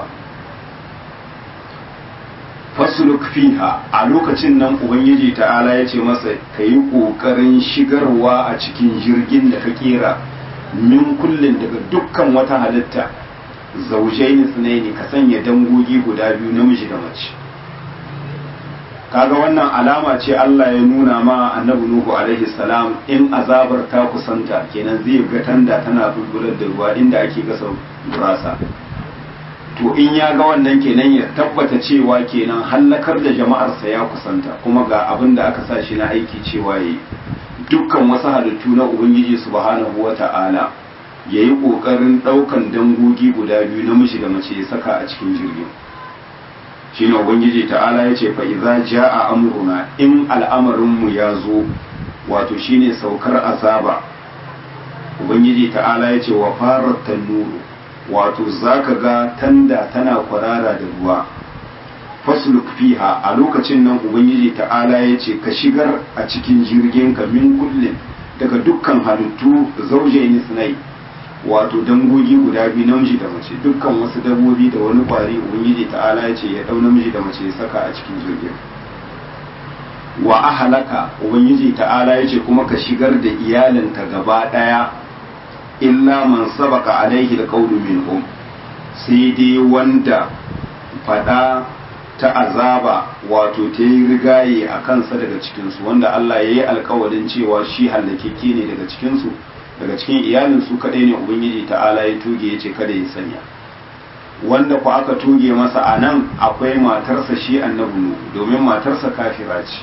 fasluk fiha a lokacin nan ubangiji ta'ala ya ce masa kayi kokarin shigarwa a cikin jirgin da ka kera min kullin daga dukkan wata halitta zaujaini sunaini ka sanya dangogi guda biyu namiji da mace kaga wannan alama ce Allah ya nuna ma annabi Nuhu alaihi salam in azabar ta kusanta kenan zai ga tanda tana bulbular da ruwa inda ake gasa gurasa to in ya ga wannan kenan ya tabbata cewa kenan hallakar da jama'arsa ya kusanta kuma ga abin da aka sa shi na aiki cewa yayi dukkan wasu halittu na ubangiji subhanahu wata'ala ya yi ƙoƙarin ɗaukan dangogi guda biyu namiji da mace ya saka a cikin jirgin shi ne ubangiji ta'ala ya ce fa'iza ja a amuruna in al'amarinmu ya zo wato shi ne saukar azaba ubangiji ta'ala ya ce wa farar tannuru wato za ka ga tanda tana kwarara da ruwa fasluk fiha a lokacin nan ubangiji ta'ala ya ce ka shigar a cikin jirgin ka min kullum daga dukkan halittu zaujaini sinai wato dangogi guda biyu namiji da mace dukkan wasu dabbobi da wani kwari ubangiji ta'ala ya ce ya dau namiji da mace ya saka a cikin jirgin wa ahalaka ubangiji ta'ala ya ce kuma ka shigar da iyalinka gaba daya illa man sabaka alaihi alqawlu minhum sai dai wanda fada ta azaba wato ta yi rigaye a kansa daga cikinsu wanda Allah ya yi alkawarin cewa shi hallakeke ne daga cikinsu daga cikin iyalin su kadai ne ubangiji ta'ala ya tuge ya ce kada ya sanya wanda ku aka tuge masa a nan akwai matarsa shi annabi nuhu domin matarsa kafira ce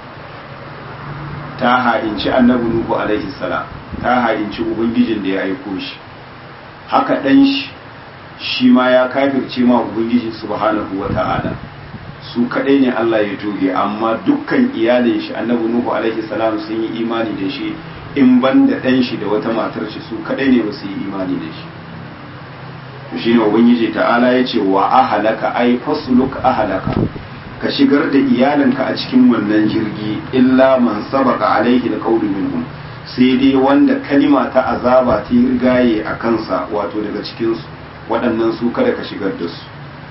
ta ha'inci annabi nuhu alaihi salam ta ha'inci ubangijin da ya aiko shi haka dan shi shi ma ya kafirce ma ubangiji subhanahu wa ta'ala su kadai ne Allah ya tuge amma dukkan iyalin shi annabi nuhu alaihi salam sun yi imani da shi in ban da ɗan shi da wata matar shi su kaɗai ne ba su yi imani da shi shi ne ubangiji ta'ala ya ce wa ahalaka ai fasuluk ahalaka ka shigar da iyalinka a cikin wannan jirgi illa man sabaka alaihi da qawlu minhum sai dai wanda kalima ta azaba ta yi rigaye a kansa wato daga cikin su waɗannan su kada ka shigar da su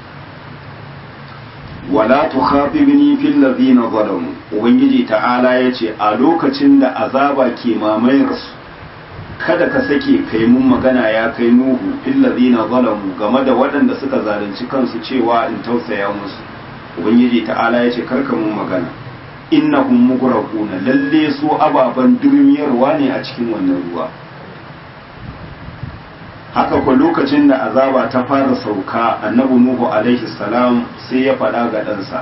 wala tukhatibni fil ladina zalamu ubangiji ta'ala yace a lokacin da azaba ke mamayar su kada ka sake kai mun magana ya kai nuhu fil ladina zalamu game da waɗanda suka zalunci kansu cewa in tausaya musu ubangiji ta'ala yace karka mun magana innahum mugraquna lalle su ababan durmiyarwa ne a cikin wannan ruwa haka ko lokacin da azaba ta fara sauka annabi nuhu alaihi salam sai ya faɗa ga ɗansa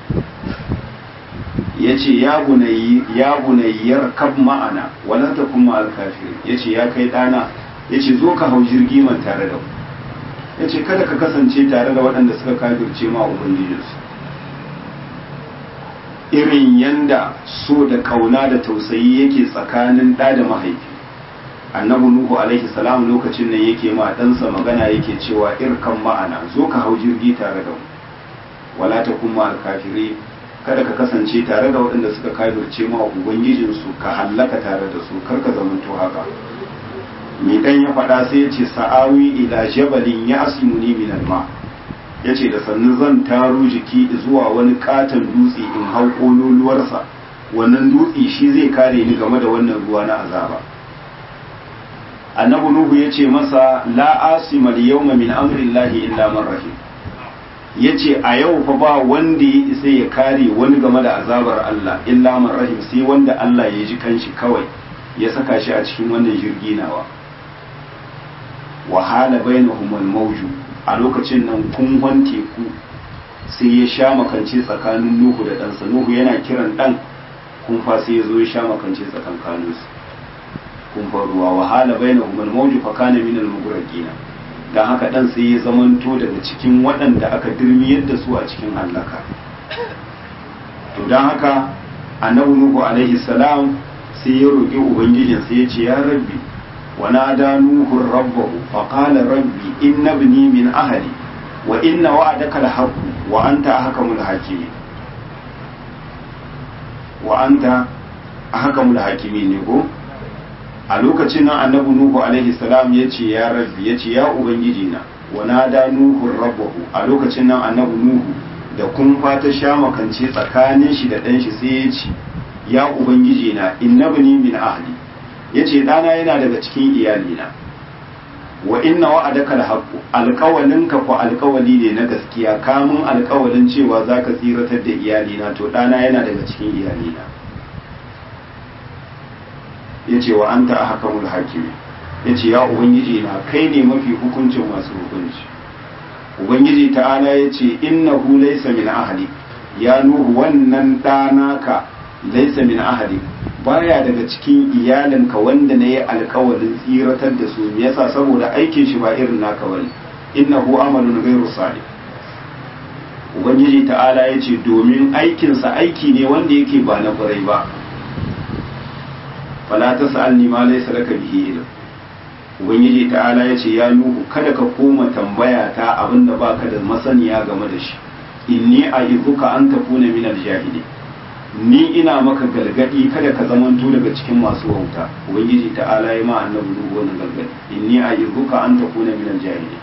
ya ce ya bunayyar kab ma'ana wala ta kuma alkafir ya ce ya kai ɗana ya ce zo ka hau jirgi man tare da ku ya ce kada ka kasance tare da waɗanda suka kafirce ma ubangijinsu irin yanda so da kauna da tausayi yake tsakanin ɗa da mahaifi annabi nuhu alaihi salam lokacin nan yake ma ɗansa magana yake cewa irkan ma'ana zo ka hau jirgi tare da mu wala ta kuma alkafiri kada ka kasance tare da waɗanda suka kafirce ma ubangijinsu ka hallaka tare da su kar ka zamanto haka mai dan ya faɗa sai ya ce sa'awi ila jabalin ya asimuni min alma ya ce da sannu zan taro jiki zuwa wani katon dutse in hau kololuwarsa wannan dutse shi zai kare ni game da wannan ruwa na azaba annabi nuhu ya ce masa la asima yawma min amrillahi illa man rahim ya ce a yau fa ba wanda ya isa ya kare wani game da azabar Allah illa man rahim sai wanda Allah ya ji kanshi kawai ya saka shi a cikin wannan jirgi nawa wahala bainahum al-mawju a lokacin nan kunhon teku sai ya sha makance tsakanin Nuhu da ɗansa Nuhu yana kiran ɗan kunfa sai ya zo ya sha makance tsakankanin su kunfar ruwa wahala bainahum al-mawju fa kana min al-mughraqina dan haka ɗan sai ya zamanto daga cikin waɗanda aka dirmiyar da su a cikin halaka to dan haka annabi Nuhu alaihi salam sai ya roƙi ubangijin sai ya ce ya rabbi ونادى نوح ربه فقال ربي إن ابني من أهلي وإن وعدك الحق وأنت أحكم الحاكمين وأنت أحكم الحاكمين يقول a lokacin nan annabi nuhu alaihi salam ya ce ya rabbi ya ce ya ubangiji na wa nada nuhu rabbahu a lokacin nan annabi nuhu da kun fata sha makance tsakanin shi da ɗan shi sai ya ce ya ubangiji na innabni min ahli ya ce ɗana yana daga cikin iyalina wa inna wa'adaka alhaqu alƙawalinka ko alƙawali ne na gaskiya kamun alƙawalin cewa zaka tsiratar da iyalina to ɗana yana daga cikin iyalina yace wa anta ahkamul hakimi yace ya ubangiji na kai ne mafi hukuncin masu hukunci ubangiji ta'ala yace innahu laysa min ahli ya nuhu wannan ɗana ka laysa min ahli baya daga cikin iyalinka wanda na yi alkawarin tsiratar da su yasa saboda aikin shi ba irin naka bane innahu amalun ghairu salih ubangiji ta'ala ya ce domin aikinsa aiki ne wanda yake ba na kwarai ba fala ta sa'alni ma laysa laka bihi ilm ubangiji ta'ala ya ce ya nuhu kada ka koma tambaya ta abinda baka da masaniya game da shi inni a'izuka an takuna min al-jahilin ni ina maka galgadi kada ka zamanto daga cikin masu wauta ubangiji ta'ala ya ma annabi nuhu wannan galgadi inni a'izuka an takuna min al-jahilin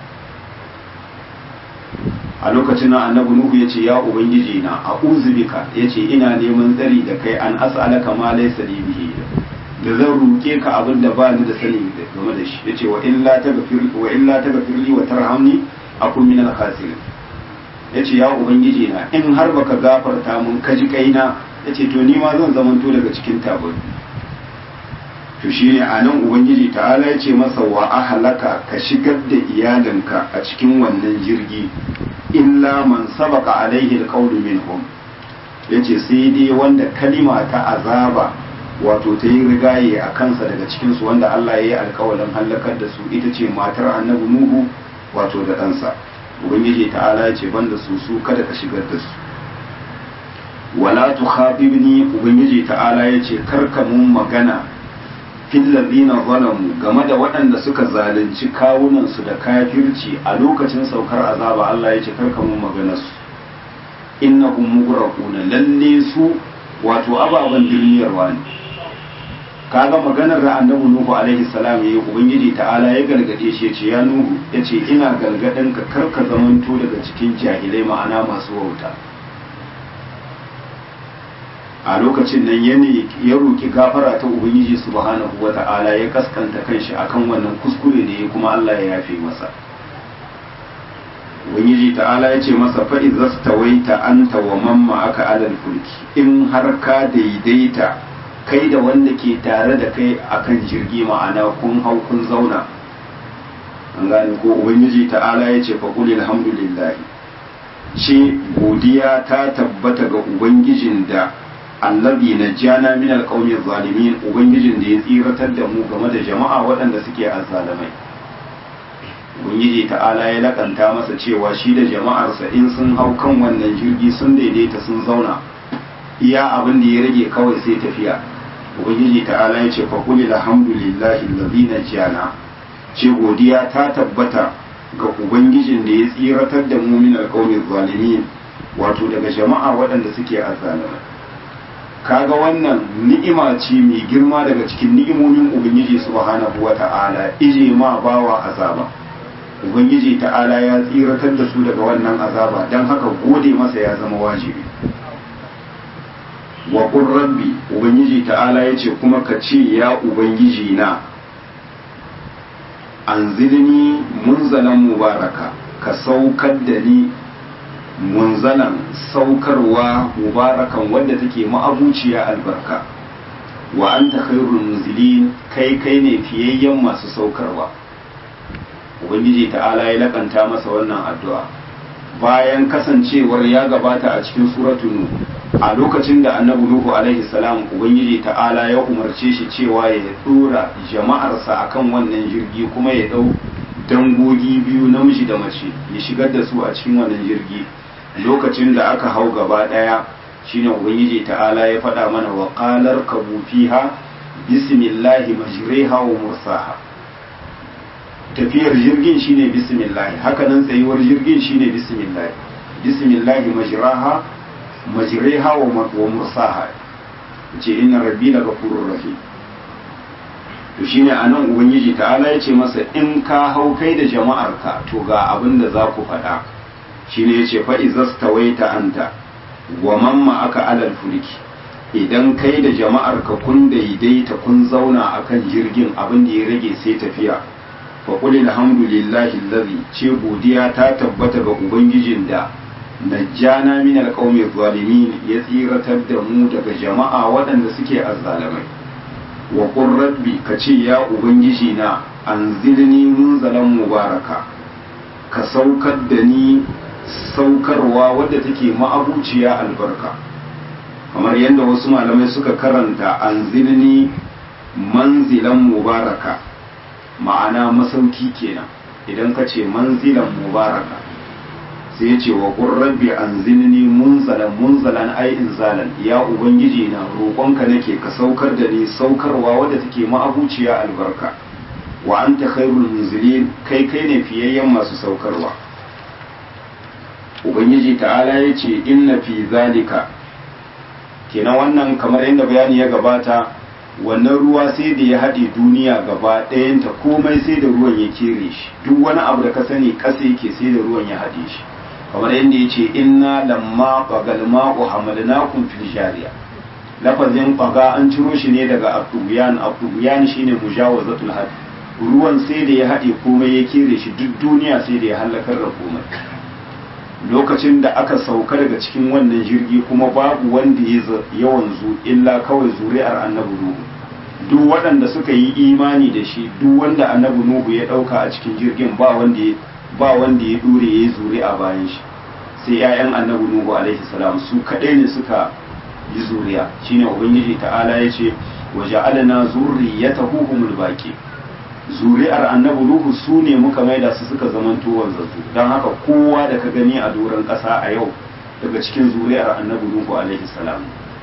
a lokacin nan annabi nuhu yace ya ubangiji na a'udhu bika yace ina neman tsari da kai an as'alaka ma laysa li bihi da zan roke ka abin da ba ni da sani game da shi yace wa illa taghfir wa illa taghfirli wa tarhamni akun min al-khasirin ya ce ya ubangiji na in har baka gafarta mun kaji kaina ya ce to ni ma zan zamanto daga cikin tabari to shi ne a nan ubangiji ta'ala ya ce masa wa ahalaka ka shigar da iyalinka a cikin wannan jirgi illa man sabaka alaihi alqawlu minhum yace sai dai wanda kalima ta azaba wato ta yi rigaye a kansa daga cikinsu wanda Allah ya yi alkawalin hallakar da su ita ce matar annabi Nuhu wato da ɗansa ubangiji ta'ala ya ce banda su su kada ka shigar da su wala tukhatibni ubangiji ta'ala ya ce karka mun magana fil ladina zalamu game da waɗanda suka zalunci kawunan su da kafirci a lokacin saukar azaba Allah ya ce karka mun magana su innahum mughraquna lalle su wato ababan duniyarwa ne kaga maganar da annabi nuhu alaihi salam yayi ubangiji ta'ala ya gargade shi yace ya nuhu yace ina gargadin ka karka zamanto daga cikin jahilai ma'ana masu wauta a lokacin nan yani ya roki gafara ta ubangiji subhanahu wata'ala ya kaskanta kanshi akan wannan kuskure da ya kuma Allah ya yafe masa ubangiji ta'ala ya ce masa fa idza stawaita anta wa man ma'aka alal fulki in har ka daidaita kai da wanda ke tare da kai akan jirgi ma'ana kun hau kun zauna an gane ko ubangiji ta'ala ya ce fa qul alhamdulillah ce godiya ta tabbata ga ubangijin da allazi najjana min alqawmi zalimin ubangijin da ya tsiratar da mu game da jama'a waɗanda suke azzalamai ubangiji ta'ala ya lakanta masa cewa shi da jama'arsa in sun hau kan wannan jirgi sun daidaita sun zauna iya abin da ya rage kawai sai tafiya ubangiji ta'ala ya ce fa qul alhamdulillahi allazi najjana ce godiya ta tabbata ga ubangijin da ya tsiratar da mu min alqawmi zalimin wato daga jama'a waɗanda suke azzalamai kaga wannan ni'ima ce mai girma daga cikin ni'imomin ubangiji subhanahu wata'ala ije ma bawa azaba ubangiji ta'ala ya tsiratar da su daga wannan azaba don haka gode masa ya zama wajibi wa qur rabbi ubangiji ta'ala yace kuma ka ce ya ubangiji na anzilni munzalan mubaraka ka saukar da ni munzalan saukarwa mubarakan wadda take ma'abuciya albarka wa anta khairul munzilin kai kai ne fiyayyen masu saukarwa ubangiji ta'ala ya lakanta masa wannan addu'a bayan kasancewar ya gabata a cikin suratul nuh a lokacin da annabi nuhu alaihi salam ubangiji ta'ala ya umarce shi cewa ya dora jama'arsa akan wannan jirgi kuma ya dau dangogi biyu namiji da mace ya shigar da su a cikin wannan jirgi lokacin da aka hau gaba daya shine ubangiji ta'ala ya faɗa mana wa qalar kabu fiha bismillahi majriha wa mursaha tafiyar jirgin shine bismillah hakanan tsayuwar jirgin shine bismillah bismillah majraha majriha wa mursaha ce inna rabbi la ghafurur rahim to shine anan ubangiji ta'ala ya ce masa in ka hau kai da jama'arka to ga abin da za ku faɗa shine yace fa izastawaita anta wa man ma'aka alal fulki idan kai da jama'arka kun daidaita kun zauna akan jirgin abin da ya rage sai tafiya fa qul alhamdulillahi allazi ce godiya ta tabbata ga ubangijin da najjana min alqawmi zalimin ya tsiratar da mu daga jama'a waɗanda suke azzalamai wa qur rabbi kace ya ubangiji na anzilni munzalan mubaraka ka saukar da ni saukarwa wadda take ma'abuciya albarka kamar yadda wasu malamai suka karanta anzilni manzilan mubaraka ma'ana masauki kenan idan ka ce manzilan mubaraka sai ya ce wa rabbi anzilni munzalan munzalan ai inzalan ya ubangiji na roƙonka nake ka saukar da ni saukarwa wadda take ma'abuciya albarka wa anta khairul munzilin kai kai ne fiyayyen masu saukarwa ubangiji ta'ala ya ce inna fi zalika kenan wannan kamar yadda bayani ya gabata wannan ruwa sai da ya haɗe duniya gaba ɗayanta komai sai da ruwan ya kere shi duk wani abu da ka sani ƙasa yake sai da ruwan ya haɗe shi kamar yadda ya ce inna lamma bagal ma'u hamalnakum fil jariya lafazin baga an ciro shi ne daga abdubiyan abdubiyan shine mujawazatul had ruwan sai da ya haɗe komai ya kere shi duk duniya sai da ya halakar da komai lokacin da aka sauka daga cikin wannan jirgi kuma babu wanda ya wanzu illa kawai zuri'ar annabi nuhu duk waɗanda suka yi imani da shi duk wanda annabi nuhu ya ɗauka a cikin jirgin ba wanda ya ba wanda ya dure ya yi zuri'a bayan shi sai 'ya'yan annabi nuhu alaihi salam su kaɗai ne suka yi zuriya shine ubangiji ta'ala ya ce wa ja'alna zurriyatahu humul baqi zuri'ar annabi nuhu su ne muka maida su suka zamanto wanzantu don haka kowa da ka gani a doron ƙasa a yau daga cikin zuri'ar annabi nuhu alaihi salam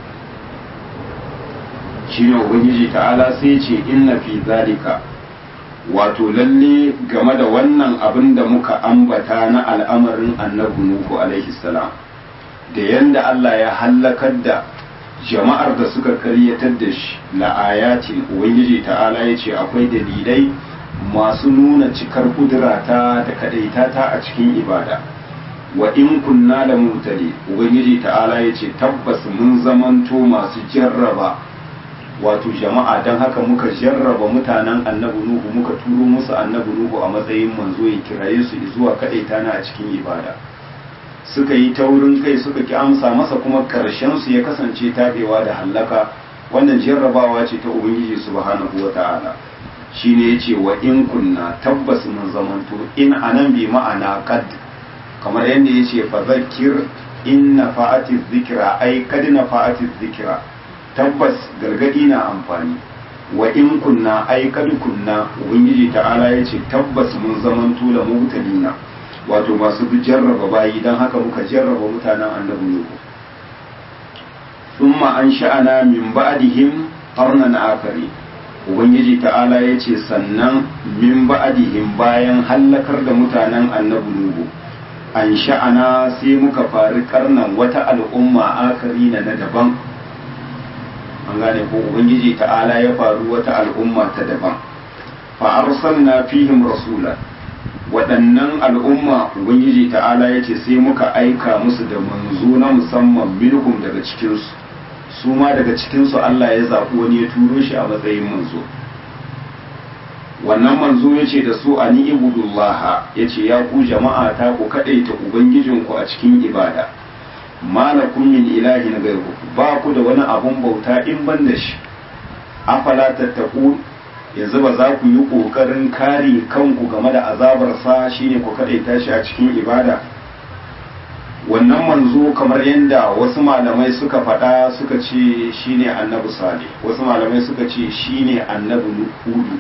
shine ubangiji ta'ala sai ce inna fi zalika wato lalle game da wannan abin da muka ambata na al'amarin annabi nuhu alaihi salam da yanda Allah ya hallakar da jama'ar da suka karyatar da shi la'ayatin ubangiji ta'ala ya ce akwai dalilai masu nuna cikar kudurata da kadaitata a cikin ibada wa in kunna da mutane ubangiji ta'ala ya ce tabbas mun zamanto masu jarraba wato jama'a don haka muka jarraba mutanen annabi nuhu muka turo musu annabi nuhu a matsayin manzo ya kiraye su zuwa kadaita na a cikin ibada suka yi taurin kai suka ki amsa masa kuma karshen su ya kasance tabewa da hallaka wannan jarrabawa ce ta ubangiji subhanahu wata'ala shine yace wa in kunna tabbas mun zamanto in anan bi ma'ana qad kamar yadda yace fa zakkir in nafa'ati dhikra ai kad nafa'ati dhikra tabbas gargadi na amfani wa in kunna ai kad kunna ubangiji ta'ala yace tabbas mun zaman tula mubtalina wato masu jarraba bayi dan haka muka jarraba mutanen annabi nuhu thumma ansha'ana min ba'dihim qarnan akari ubangiji ta'ala yace sannan min ba'dihim bayan hallakar da mutanen annabi nuhu an sha'ana sai muka fari karnan wata al'umma akari na na daban an gane ko ubangiji ta'ala ya faru wata al'umma ta daban fa arsalna fihim rasula waɗannan al'umma ubangiji ta'ala ya ce sai muka aika musu da manzo na musamman minhum daga cikinsu su ma daga cikinsu Allah ya zaɓi wani ya turo shi a matsayin manzo wannan manzo ya ce da su a ni'ibudullah ya ce ya ku jama'a ta ku kaɗaita ubangijinku a cikin ibada malakun min ilahi na gairu ba ku da wani abun bauta in ban da shi afala tattaku yanzu ba za ku yi ƙoƙarin kare kanku game da azabarsa shine ku kaɗaita shi a cikin ibada wannan manzo kamar yadda wasu malamai suka faɗa suka ce shine annabi salih wasu malamai suka ce shine annabi hudu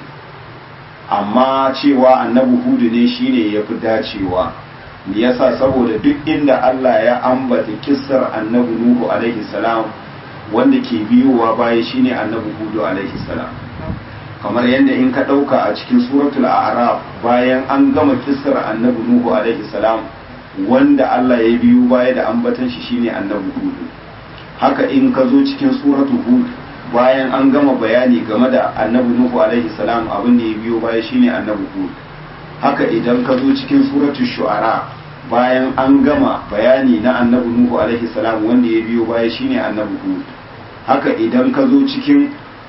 amma cewa annabi hudu ne shine ya fi dacewa me yasa saboda duk inda Allah ya ambata kissar annabi nuhu alaihi salam wanda ke biyowa baya shine annabi hudu alaihi salam kamar yadda in ka ɗauka a cikin suratul a'raf bayan an gama kissar annabi nuhu alaihi salam wanda Allah ya biyo baya da ambatan shi shine annabi hudu haka in ka zo cikin suratul hud bayan an gama bayani game da annabi nuhu alaihi salam abin da ya biyo baya shine annabi hud haka idan ka zo cikin suratul shu'ara bayan an gama bayani na annabi nuhu alaihi salam wanda ya biyo baya shine annabi hud haka idan ka zo cikin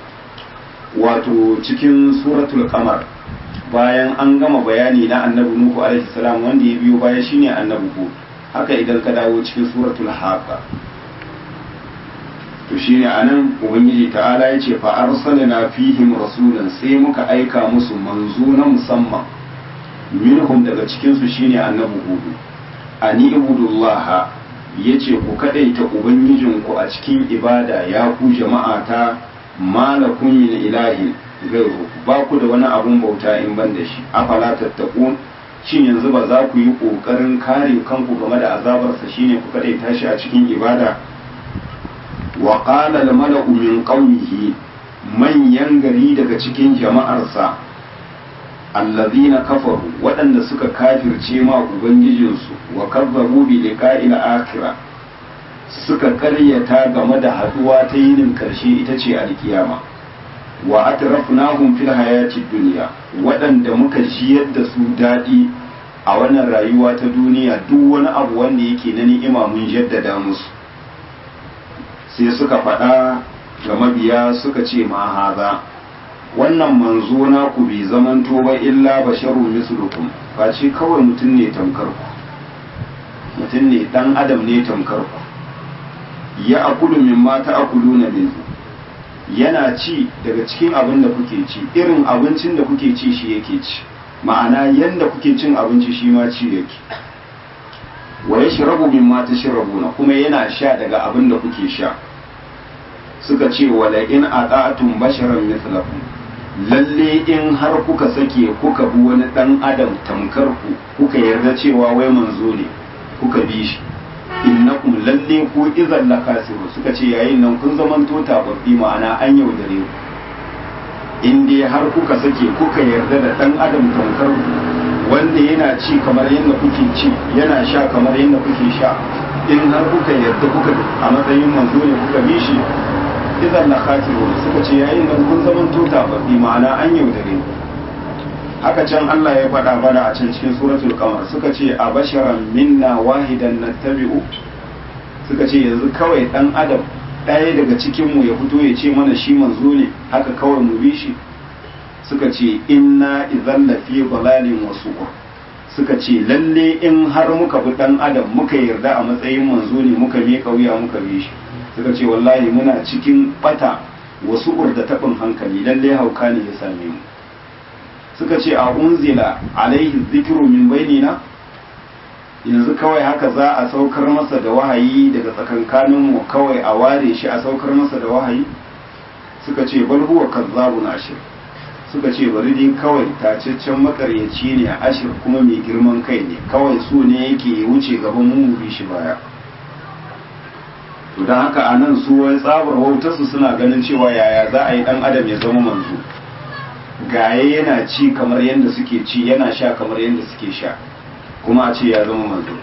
wato cikin suratul qamar bayan an gama bayani na annabi nuhu alaihi salam wanda ya biyo baya shine annabi hud haka idan ka dawo cikin suratul haqa to shine anan ubangiji ta'ala ya ce fa arsalna fihim rasulan sai muka aika musu manzo na musamman minhum daga cikin su shine annabi hudu ani ibudullah yace ku kadaita ubangijinku a cikin ibada ya ku jama'a ta malakum min ilahin gairu ba ku da wani abun bauta in ban da shi afala tattaqun shin yanzu ba za ku yi kokarin kare kanku game da azabarsa shine ku kadaita shi a cikin ibada wa qala al mala'u min qawmihi manyan gari daga cikin jama'arsa allazina kafaru waɗanda suka kafirce ma ubangijinsu wa kazzabu bi liqa'il akhirah suka karyata game da haduwa ta yinin karshe ita ce alkiyama wa atrafnahum fil hayati dunya waɗanda muka jiyar da su daɗi a wannan rayuwa ta duniya duk wani abu wanda yake na ni'ima mun jaddada musu sai suka faɗa ga mabiya suka ce ma haza wannan manzo na ku bai zamanto ba illa basharu mislukum face kawai mutum ne tamkar ku mutum ne dan adam ne tamkar ku ya akulu min ma ta'kuluna minhu yana ci daga cikin abin da kuke ci irin abincin da kuke ci shi yake ci ma'ana yanda kuke cin abinci shi ma ci yake wa yashrabu mimma tashrabuna kuma yana sha daga abin da kuke sha suka ce wala in ata'tum basharan mithlakum lalle in har kuka sake kuka bi wani dan adam tamkar ku kuka yarda cewa wai manzo ne kuka bi shi innakum lalle ku idan la kasiru suka ce yayin nan kun zaman to tababbi ma'ana an yaudare ku in dai har kuka sake kuka yarda da dan adam tamkar ku wanda yana ci kamar yadda kuke ci yana sha kamar yadda kuke sha in har kuka yarda kuka a matsayin manzo ne kuka bi shi idan la khatiru suka ce yayin nan kun zaman to tababbi ma'ana an yaudare ku haka can Allah ya faɗa bana a can cikin suratul qamar suka ce a basharan minna wahidan nattabi'u suka ce yanzu kawai dan adam ɗaya daga cikin mu ya fito ya ce mana shi manzo ne haka kawai mu bi shi suka ce inna idan lafi dalalin wasu suka ce lalle in har muka bi dan adam muka yarda a matsayin manzo ne muka miƙa wuya muka bi shi suka ce wallahi muna cikin bata wasu da taɓin hankali lalle hauka ne ya same mu suka ce a unzila alaihi zikiru min bainina yanzu kawai haka za a saukar masa da wahayi daga tsakankaninmu kawai a ware shi a saukar masa da wahayi suka ce bal huwa kazzabun ashir suka ce bari dai kawai tacaccen makaryaci ne a ashir kuma mai girman kai ne kawai su ne yake wuce gaban mu bi shi baya to don haka a nan su wai tsabar wautarsu suna ganin cewa yaya za a yi dan adam ya zama manzo gaye yana ci kamar yadda suke ci yana sha kamar yadda suke sha kuma a ce ya zama manzo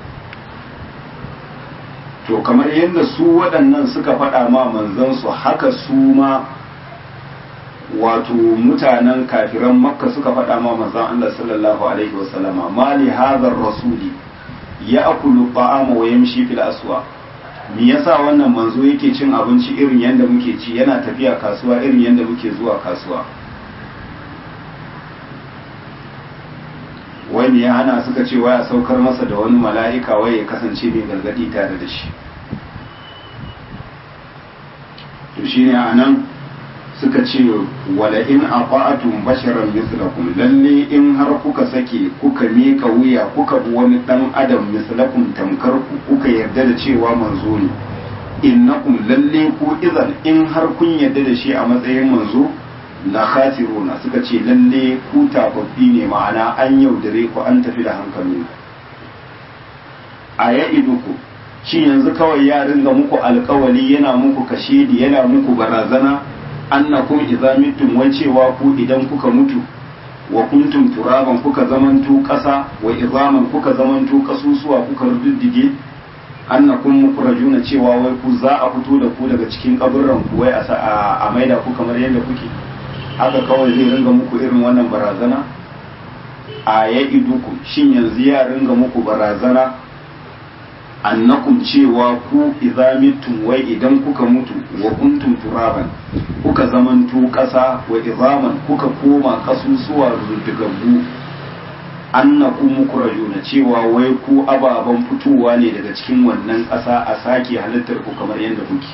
to kamar yadda su waɗannan suka faɗa ma manzansu haka su ma wato mutanen kafiran makka suka faɗa ma manzan Allah sallallahu alaihi wasallama ma li hadhar rasuli ya akulu ta'ama wa yamshi fil aswa me yasa wannan manzo yake cin abinci irin yadda muke ci yana tafiya kasuwa irin yadda muke zuwa kasuwa wani ya hana suka ce waya saukar masa da wani mala'ika wai ya kasance mai gargadi tare da shi to shine a nan suka ce wala in aqa'atum basharan mislakum lalle in har kuka sake kuka mika wuya kuka bi wani dan adam mislakum tamkar ku kuka yarda da cewa manzo ne innakum lalle ku idan in har kun yarda da shi a matsayin manzo la khasiruna suka ce lalle ku tafaffi ne ma'ana an yaudare ku an tafi da hankali a ya iduku shi yanzu kawai ya ringa muku alkawali yana muku kashedi yana muku barazana annakum idza mittum wai cewa ku idan kuka mutu wa kuntum turaban kuka zamanto kasa wa izaman kuka zamanto kasusuwa kuka ruddige annakum mukrajuna cewa wai ku za a fito da ku daga cikin kaburran ku wai a maida ku kamar yadda kuke haka kawai zai ringa muku irin wannan barazana a ya iduku shin yanzu ya ringa muku barazana annakum cewa ku idza mittum wai idan kuka mutu wa kuntum turaban kuka zamanto ƙasa wa izaman kuka koma kasusuwa ruddigaggu annakum mukrajuna cewa wai ku ababan fitowa ne daga cikin wannan ƙasa a sake halittar ku kamar yadda kuke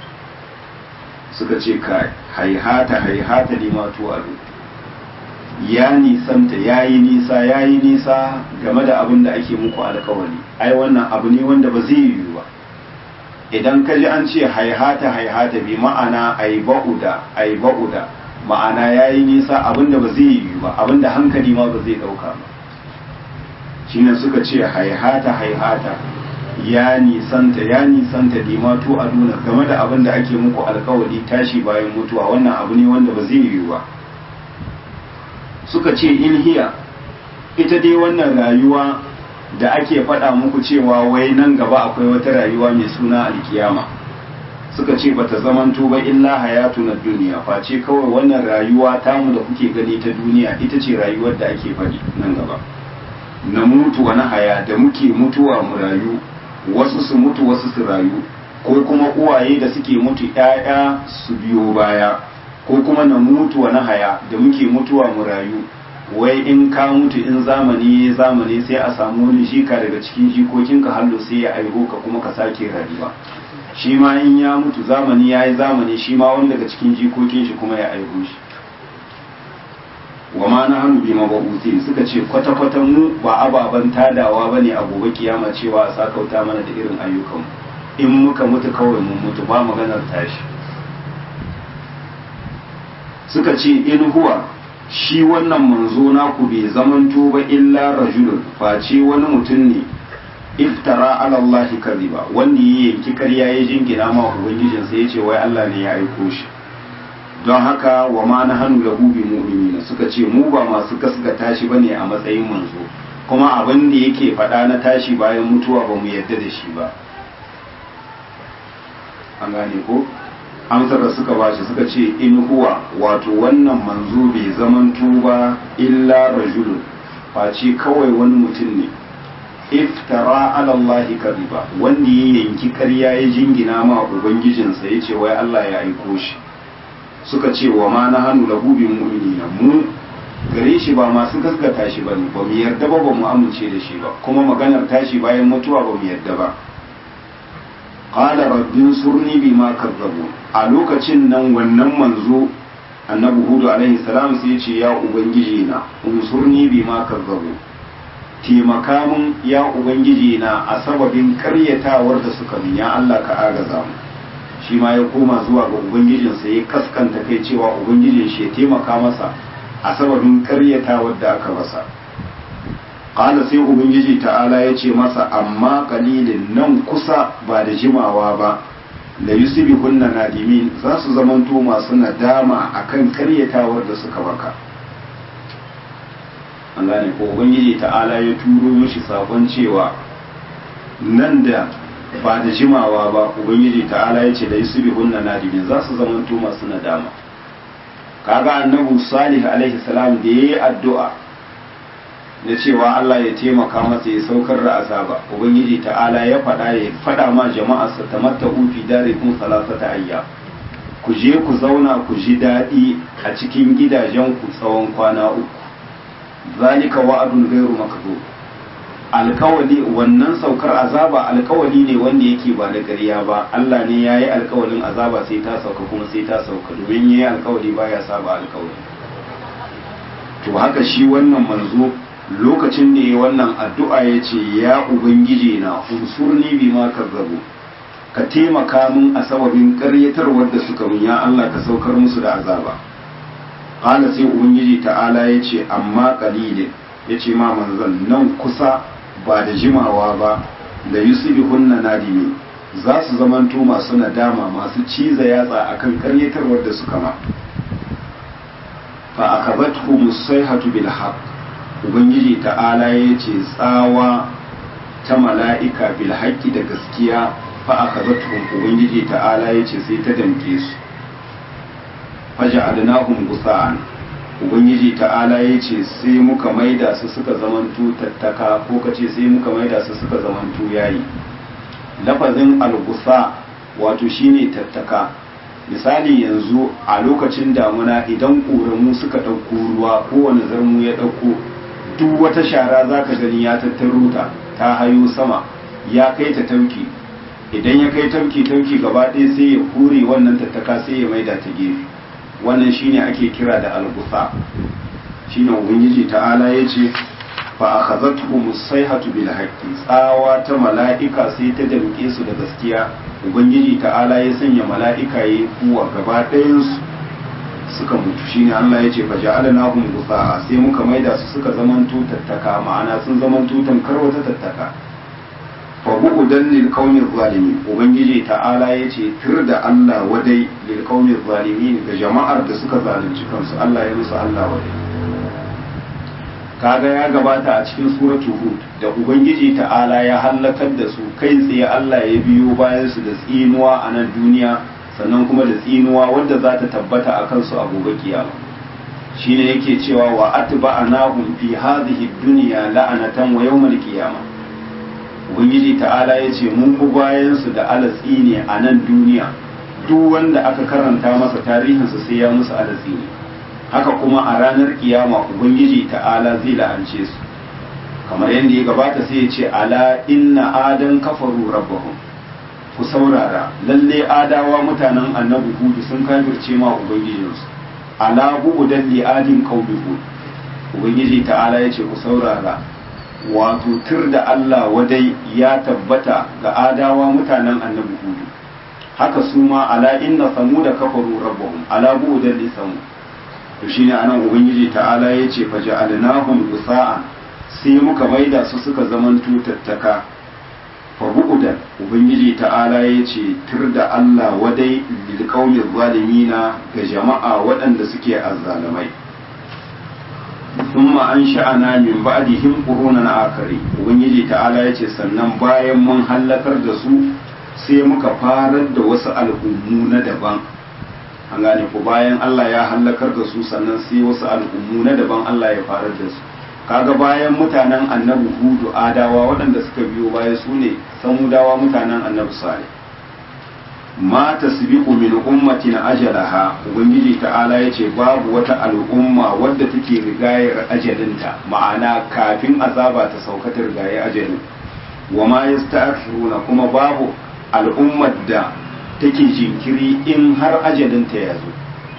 suka ce ka haihata haihata limatu ado ya nisanta ya yi nisa ya yi nisa game da abin da ake muku alkawari ai wannan abu ne wanda ba zai yiwu ba idan ka ji an ce haihata haihata bi ma'ana ai ba'uda ai ba'uda ma'ana ya yi nisa abin da ba zai yiwu ba abin da hankali ma ba zai ɗauka ba shine suka ce haihata haihata ya nisanta ya nisanta limatu a nuna game da abin da ake muku alkawari tashi bayan mutuwa wannan abu ne wanda ba zai yiwu ba suka ce in hiya ita dai wannan rayuwa da ake faɗa muku cewa wai nan gaba akwai wata rayuwa mai suna alkiyama suka ce bata zamanto ba illa hayatu na duniya face kawai wannan rayuwa tamu da kuke gani ta duniya ita ce rayuwar da ake faɗi nan gaba na mutu wani haya da muke mutuwa mu rayu wasu su mutu wasu su rayu ko kuma uwaye da suke mutu ‘ya'ya su biyo baya ko kuma na mutu wani haya da muke mutuwa mu rayu wai in ka mutu in zamani ya zamani sai a samu wani shika daga cikin jikokinka hallo sai ya aiho ka kuma ka sake rayuwa shi ma in ya mutu zamani ya yi zamani shi ma wani daga cikin jikokin shi kuma ya aiho shi wa ma na hannu bi mababuti suka ce kwata-kwata mu ba ababen tadawa ba ne a gobe kiyama cewa a sakauta mana da irin ayyukan in muka mutu kawai mun mutu ba maganar tashi suka ce in huwa shi wannan manzo naku bai zamanto ba illa rajulun face wani mutum ne iftara ala Allah kadhiba wanda ya yanki karya ya jingina ma ubangijinsa ya ce wai Allah ne ya aiko shi don haka wa ma na hannu lahu bi mu'minina suka ce mu ba masu gaskata shi bane a matsayin manzo kuma abin da yake faɗa na tashi bayan mutuwa ba mu yarda da shi ba an gane ko amsar da suka bashi suka ce in huwa wato wannan manzo bai zamanto ba illa rajulun face kawai wani mutum ne iftara ala Allah kadhiba wanda ya yanki karya ya jingina ma ubangijinsa yace wai Allah ya aiko shi suka ce wa ma na hannu lahu bi mu'minina mu gare shi ba masu gaskata shi bane ba mu yarda ba ba mu amince da shi ba kuma maganar tashi bayan mutuwa ba mu yarda ba qala rabbin surni bima kazzabu a lokacin nan wannan manzo annabi hudu alaihi salam sai ya ce ya ubangiji na unsurni bima kazzabu taimaka mun ya ubangiji na a sababin karyatawar da suka min ya Allah ka agaza mu shi ma ya koma zuwa ga ubangijinsa ya kaskanta kai cewa ubangijin shi ya taimaka masa a sababin karyatawar da aka masa qala sai ubangiji ta'ala ya ce masa amma qalilin nan kusa ba da jimawa ba la yusbihunna nadimin za su zamanto masu nadama akan karyatawar da suka baka an gane ko ubangiji ta'ala ya turo mishi sakon cewa nan da ba da jimawa ba ubangiji ta'ala ya ce da yusufi hunna nadimin za su zamanto masu nadama kaga annabu salih alaihi salam da yayi addu'a na cewa Allah ya taimaka masa ya saukar da azaba ubangiji ta'ala ya faɗa ya faɗa ma jama'ar sa tamatta'u fi darikum salasata ayya ku je ku zauna ku ji daɗi a cikin gidajen ku tsawon kwana uku zalika wa'adun gairu makdhub alkawali wannan saukar azaba alkawali ne wanda yake ba da ƙarya ba Allah ne ya yi alkawalin azaba sai ta sauka kuma sai ta sauka domin ya yi alkawali ba ya saba alkawali to haka shi wannan manzo lokacin da ya wannan addu'a ya ce ya ubangiji na unsurni bi ma kazzabu ka taimaka min a sababin ƙaryatarwar da suka min ya Allah ka saukar musu da azaba qala sai ubangiji ta'ala ya ce amma qalilin ya ce ma manzon nan kusa ba da jimawa ba da yusbihunna nadimi za su zamanto masu nadama masu ciza yatsa akan karyatarwar da suka ma fa akabathu musaihatu bil haqq ubangiji ta'ala ya ce tsawa ta mala'ika bil haqqi da gaskiya fa akabathu ubangiji ta'ala ya ce sai ta damke su faja'alnahum gusa'an ubangiji ta'ala ya ce sai muka maida su suka zamantu tattaka ko ka ce sai muka maida su suka zamantu yayi lafazin algusa wato shine tattaka misali yanzu a lokacin damuna idan ƙoramu suka ɗauko ruwa kowane zarmu ya ɗauko duk wata shara za ka gani ya tattaro ta ta hayo sama ya kai ta tauki idan ya kai tauki tauki gaba ɗaya sai ya kure wannan tattaka sai ya maida ta gefe wannan shine ake kira da algusa shine ubangiji ta'ala yace fa akhadhatuhum as-sayhatu bil haqqi tsawa ta mala'ika sai ta damke su da gaskiya ubangiji ta'ala ya sanya mala'ika yayi kuwa gaba ɗayan su suka mutu shine Allah yace fa ja'alnahum gusa sai muka maida su suka zamanto tattaka ma'ana sun zamanto tamkar wata tattaka fa bu'udan lil qaumi zalimin ubangiji ta'ala yace tir da Allah wadai lil qaumi zalimin ga jama'ar da suka zalunci kansu Allah ya musu Allah wadai kaga ya gabata a cikin suratu hud da ubangiji ta'ala ya halakar da su kai tsaye Allah ya biyo bayan su da tsinuwa a nan duniya sannan kuma da tsinuwa wadda za ta tabbata a kansu a gobe kiyama shine yake cewa wa atba'anahum fi hadhihi dunya la'anatan wa yawmal qiyamah ubangiji ta'ala ya ce mun bi bayansu da alatsi ne a nan duniya duk wanda aka karanta masa tarihinsa sai ya musu alatsi ne haka kuma a ranar kiyama ubangiji ta'ala zai la'ance su kamar yadda ya gabata sai ya ce ala inna adan kafaru rabbahum ku saurara lalle adawa mutanen annabi hudu sun kafirce ma ubangijinsu ala bu'udan li adin qaumi hud ubangiji ta'ala ya ce ku saurara wato tur da Allah wadai ya tabbata ga adawa mutanen annabi hudu haka su ma ala inna samuda kafaru rabbahum ala bu'dan li samu to shine anan ubangiji ta'ala yace fa ja'alnahum gusa'an sai muka maida su suka zaman tutattaka fa bu'dan ubangiji ta'ala yace tur da Allah wadai lil qaumi zalimina ga jama'a waɗanda suke azzalimai ثم أنشأنا من بعدهم قرونا آخرين ubangiji ta'ala yace sannan bayan mun hallakar da su sai muka farar da wasu al'ummu na daban an gane ko bayan Allah ya hallakar da su sannan sai wasu al'ummu na daban Allah ya farar da su kaga bayan mutanen annabi hudu adawa waɗanda suka biyo baya su ne samudawa mutanen annabi salih ma tasbiqu min ummatin ajalaha ubangiji ta'ala yace babu wata al'umma wadda take rigayar ajalinta ma'ana kafin azaba ta sauka ta rigaye ajalin wa ma yasta'khiruna kuma babu al'ummar da take jinkiri in har ajalinta ya zo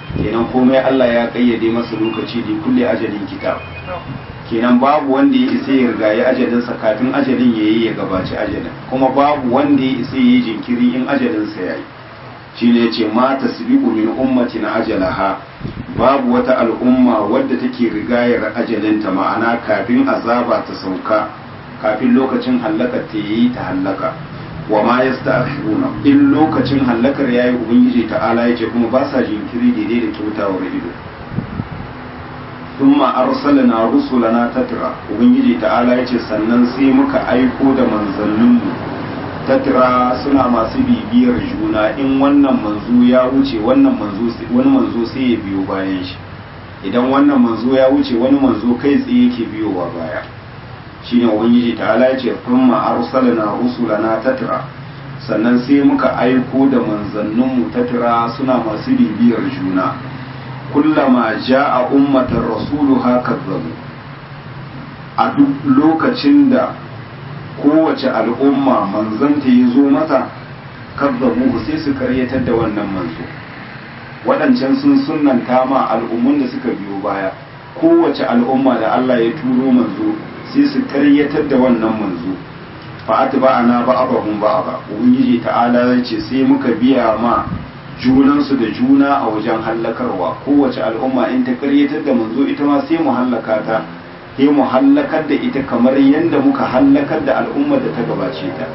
kenan komai Allah ya kayyade masa lokaci da kulle ajalin kitab kenan babu wanda ya isa ya rigayi ajalinsa kafin ajalin ya yi ya gabaci ajalin kuma babu wanda ya isa ya yi jinkiri in ajalinsa ya yi shi ne ce ma tasbiqu min ummatin ajalaha babu wata al'umma wadda take rigayar ajalinta ma'ana kafin azaba ta sauka kafin lokacin hallaka ta yi ta hallaka wa ma yasta'khiruna in lokacin hallakar yayi ubangiji ta'ala yace kuma ba sa jinkiri daidai da kyautawar ido thumma arsalna rusulana tatra ubangiji ta'ala yace sannan sai muka aiko da manzanninmu tatra suna masu bibiyar juna in wannan manzo ya wuce wannan manzo wani manzo sai ya biyo bayan shi idan wannan manzo ya wuce wani manzo kai tsaye yake biyowa baya shine ubangiji ta'ala yace thumma arsalna rusulana tatra sannan sai muka aiko da manzanninmu tatra suna masu bibiyar juna kullama ja'a ummatar rasuluha kazzabu a duk lokacin da kowace al'umma manzanta ya zo mata kazzabu sai su karyatar da wannan manzo waɗancan sun sunanta ma al'ummun da suka biyo baya kowace al'umma da Allah ya turo manzo sai su karyatar da wannan manzo fa atba'ana ba'dahum ba'da ubangiji ta'ala ya ce sai muka biya ma junansu da juna a wajen hallakarwa kowace al'umma in ta karyatar da manzo ita ma sai mu hallaka ta sai mu hallakar da ita kamar yadda muka hallakar da al'ummar da ta gabace ta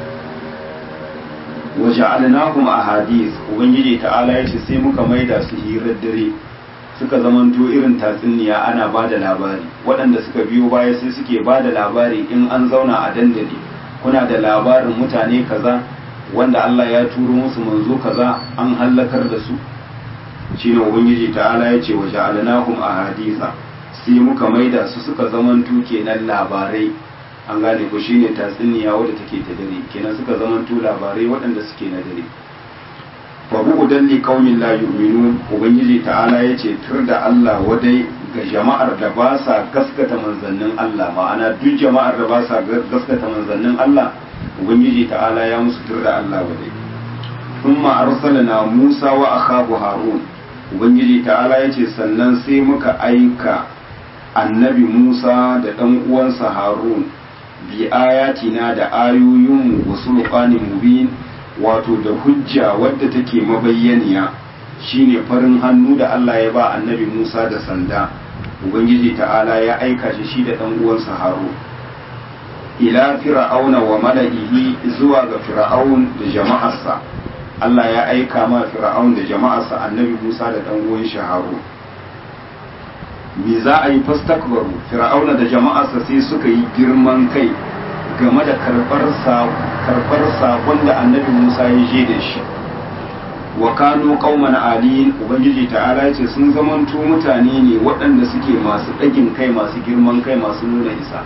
waje alinahum a hadis ubangiji ta'ala ya ce sai muka maida su hirar dare suka zamanto irin tatsuniya ana ba da labari waɗanda suka biyo baya sai suke ba da labari in an zauna a dandali kuna da labarin mutane kaza wanda Allah ya turo musu manzo kaza an hallakar da su shine ubangiji ta'ala ya ce waje alinahum a hadisa sai muka maida su suka zamanto kenan labarai an gane ko shine tatsuniya wadda take ta dare kenan suka zamanto labarai waɗanda suke na dare fa bu'udan li qaumin la yu'minun ubangiji ta'ala yace tur da Allah wadai ga jama'ar da ba sa gaskata manzannin Allah ma'ana duk jama'ar da ba sa gaskata manzannin Allah ubangiji ta'ala ya musu tur da Allah wadai thumma arsalna Musa wa akhahu Harun ubangiji ta'ala yace sannan sai muka aika annabi Musa da ɗan uwansa Harun bi ayatina da ayoyinmu wa sulqanin mubin wato da hujja wadda take mabayyaniya shine farin hannu da Allah ya ba annabi Musa da sanda ubangiji ta'ala ya aika shi shi da ɗan uwansa Harun ila fir'auna wa mala'ihi zuwa ga fir'aun da jama'arsa Allah ya aika ma fir'aun da jama'arsa annabi Musa da ɗan uwan shi Harun me za a yi fastakbaru fir'auna da jama'arsa sai suka yi girman kai game da karɓar sakon da annabi musa ya je da shi wa kano qauman aliyin ubangiji ta'ala ce sun zamanto mutane ne waɗanda suke masu ɗagin kai masu girman kai masu nuna isa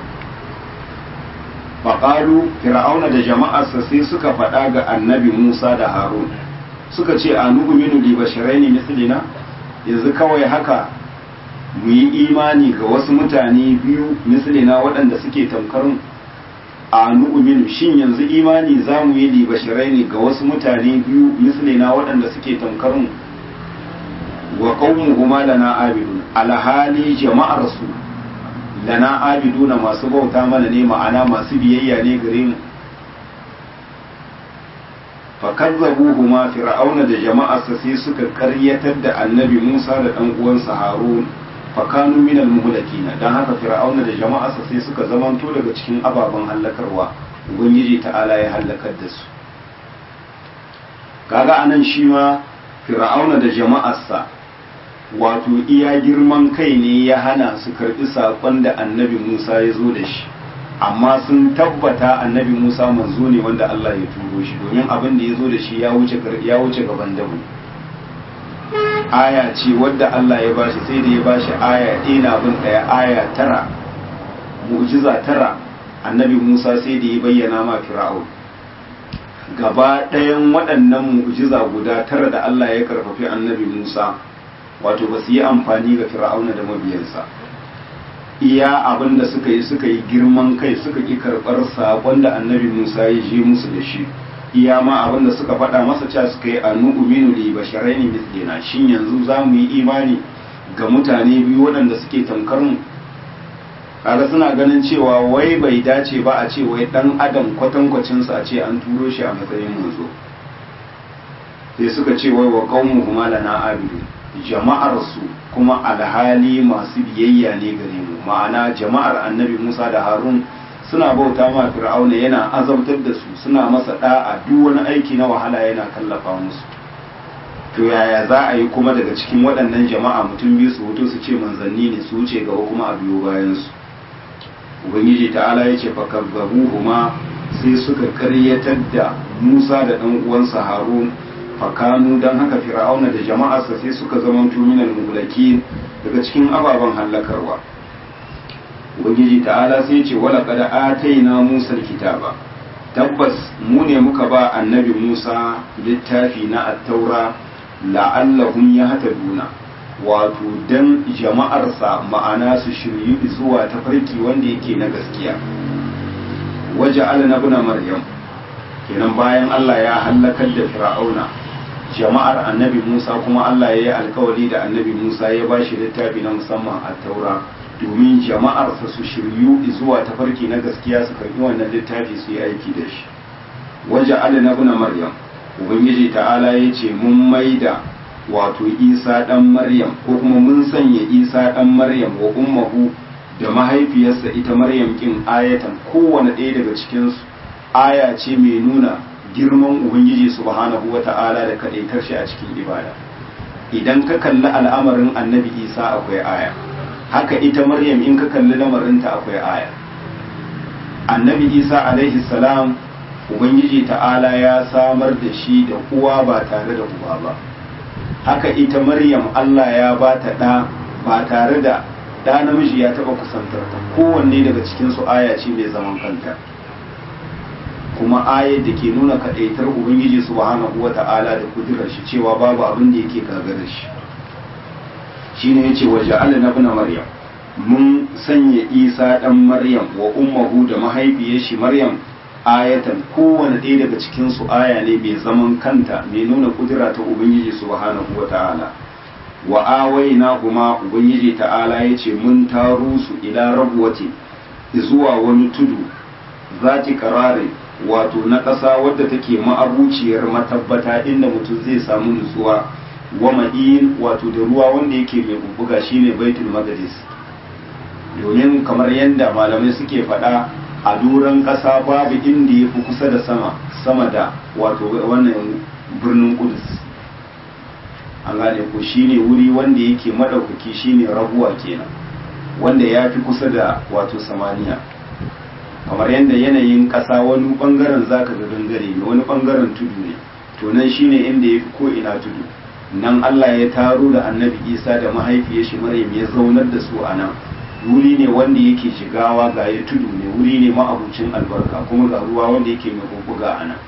faƙalu fir'auna da jama'arsa sai suka faɗa ga annabi musa da harun suka ce a nu'minu li basharaini mislina yanzu kawai haka mu yi imani ga wasu mutane biyu mislina waɗanda suke tamkarin a nu'minu shin yanzu imani za mu yi libashirai ne ga wasu mutane biyu mislina waɗanda suke tamkarin wa qaumuhuma lana abidun alhali jama'ar su lana abiduna masu bauta mana ne ma'ana masu biyayya ne gare mu fakazzabuhuma fir'auna da jama'arsa sai suka karyatar da annabi Musa da ɗan uwansa Harun fakanu minal muhlakina dan haka fir'auna da jama'arsa sai suka zamanto daga cikin ababen hallakarwa ubangiji ta'ala ya hallakar da su kaga anan shi ma fir'auna da jama'arsa wato iya girman kai ne ya hana su karbi sakon da annabi Musa ya zo da shi amma sun tabbata annabi Musa manzo ne wanda Allah ya turo shi domin abin da ya zo da shi ya wuce ya wuce gaban dabu aya ce wadda Allah ya bashi sai da ya bashi aya ɗina bin ɗaya aya tara mu'jiza tara annabi Musa sai da ya bayyana ma Fir'aun gaba ɗayan waɗannan mu'jiza guda tara da Allah ya karfafi annabi Musa wato ba su yi amfani ga Fir'auna da mabiyansa iya abin da suka yi suka yi girman kai suka ƙi karɓar saƙon da annabi Musa ya je musu da shi iya ma abinda suka faɗa masa cewa suka yi anu uminu li basharaini mislina shin yanzu za mu yi imani ga mutane biyu waɗanda suke tamkar mu kaga suna ganin cewa wai bai dace ba a ce wai dan adam kwatankwacinsa a ce an turo shi a matsayin manzo sai suka ce wai wa qaumu huma lana abidu jama'ar su kuma alhali masu biyayya ne gare mu ma'ana jama'ar annabi Musa da Harun suna bauta ma Fir'auna yana azabtar da su suna masa da'a duk wani aiki na wahala yana kallafa musu to yaya za a yi kuma daga cikin waɗannan jama'a mutum biyu su hoto su ce manzanni ne su wuce gaba kuma a biyo bayan su ubangiji ta'ala ya ce fakazzabuhuma sai suka karyatar da Musa da ɗan uwansa Harun fakanu don haka fir'auna da jama'arsa sai suka zama minal mulaki daga cikin ababen hallakarwa ubangiji ta'ala sai ce wala qad ataina Musa kitaba tabbas mu ne muka ba annabi Musa littafi na at-taura la'allahum yahtaduna wato dan jama'arsa ma'ana su shiryu zuwa tafarki wanda yake na gaskiya waje na ibn maryam kenan bayan Allah ya halakar da fir'auna jama'ar annabi Musa kuma Allah ya yi alkawari da annabi Musa ya ba shi littafi na musamman a taura domin jama'arsa su shiryu zuwa tafarki na gaskiya su karbi wannan littafi su yi aiki da shi waje na ibn maryam ubangiji ta'ala ya ce mun maida wato isa dan maryam ko kuma mun sanya isa dan maryam wa ummahu da mahaifiyarsa ita maryam kin ayatan kowane ɗaya daga cikinsu aya ce mai nuna girman ubangiji subhanahu wa ta'ala da kaɗaitar shi a cikin ibada idan ka kalli al'amarin annabi isa akwai aya haka ita maryam in ka kalli lamarinta akwai aya annabi isa alaihi salam ubangiji ta'ala ya samar da shi da uwa ba tare da uba ba haka ita maryam allah ya ba ta ɗa ba tare da ɗa namiji ya taɓa kusantar ta kowanne daga cikinsu aya ce mai zaman kanta kuma ayar da ke nuna kaɗaitar ubangiji subhanahu wa ta'ala da kudurar shi cewa babu abin da yake gagarar shi shine yace wa ja'ala na ibn maryam mun sanya isa dan maryam wa ummuhu da mahaifiyar shi maryam ayatan kowane ɗaya daga cikin su aya ne mai zaman kanta mai nuna kudura ta ubangiji subhanahu wa ta'ala wa awaina kuma ubangiji ta'ala yace mun taro su ila rabuwati zuwa wani tudu zati kararin wato na ƙasa wadda take ma'abuciyar matabbata inda mutum zai samu nutsuwa wa ma'in wato da ruwa wanda yake mai bubbuga shine baitul maqdis domin kamar yadda malamai suke faɗa a doron ƙasa babu inda ya fi kusa da sama sama da wato wannan birnin kudus an gane ko shine wuri wanda yake madaukaki shine rabuwa kenan wanda ya fi kusa da wato samaniya kamar yadda yanayin ƙasa wani ɓangaren zaka ga gangare ne wani ɓangaren tudu ne to nan shine inda ya fi ko ina tudu nan Allah ya taro da annabi Isa da mahaifiyar shi Maryam ya zaunar da su a nan wuri ne wanda yake shigawa ga ya tudu ne wuri ne ma'abucin albarka kuma ga ruwa wanda yake mai bubbuga a nan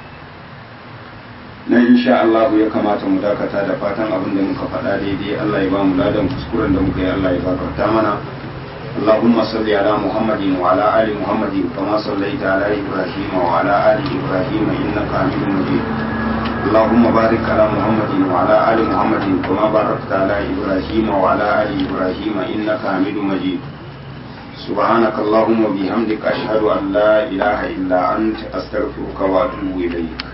nan insha Allah ya kamata mu dakata da fatan abin da muka faɗa daidai Allah ya ba mu ladan kuskuren da muka yi Allah ya gafarta mana اللهم صل على محمد وعلى آل محمد كما صليت على إبراهيم وعلى آل إبراهيم إنك حميد مجيد اللهم بارك على محمد وعلى آل محمد كما باركت على إبراهيم وعلى آل إبراهيم إنك حميد مجيد سبحانك اللهم وبحمدك أشهد أن لا إله إلا أنت أستغفرك وأتوب إليك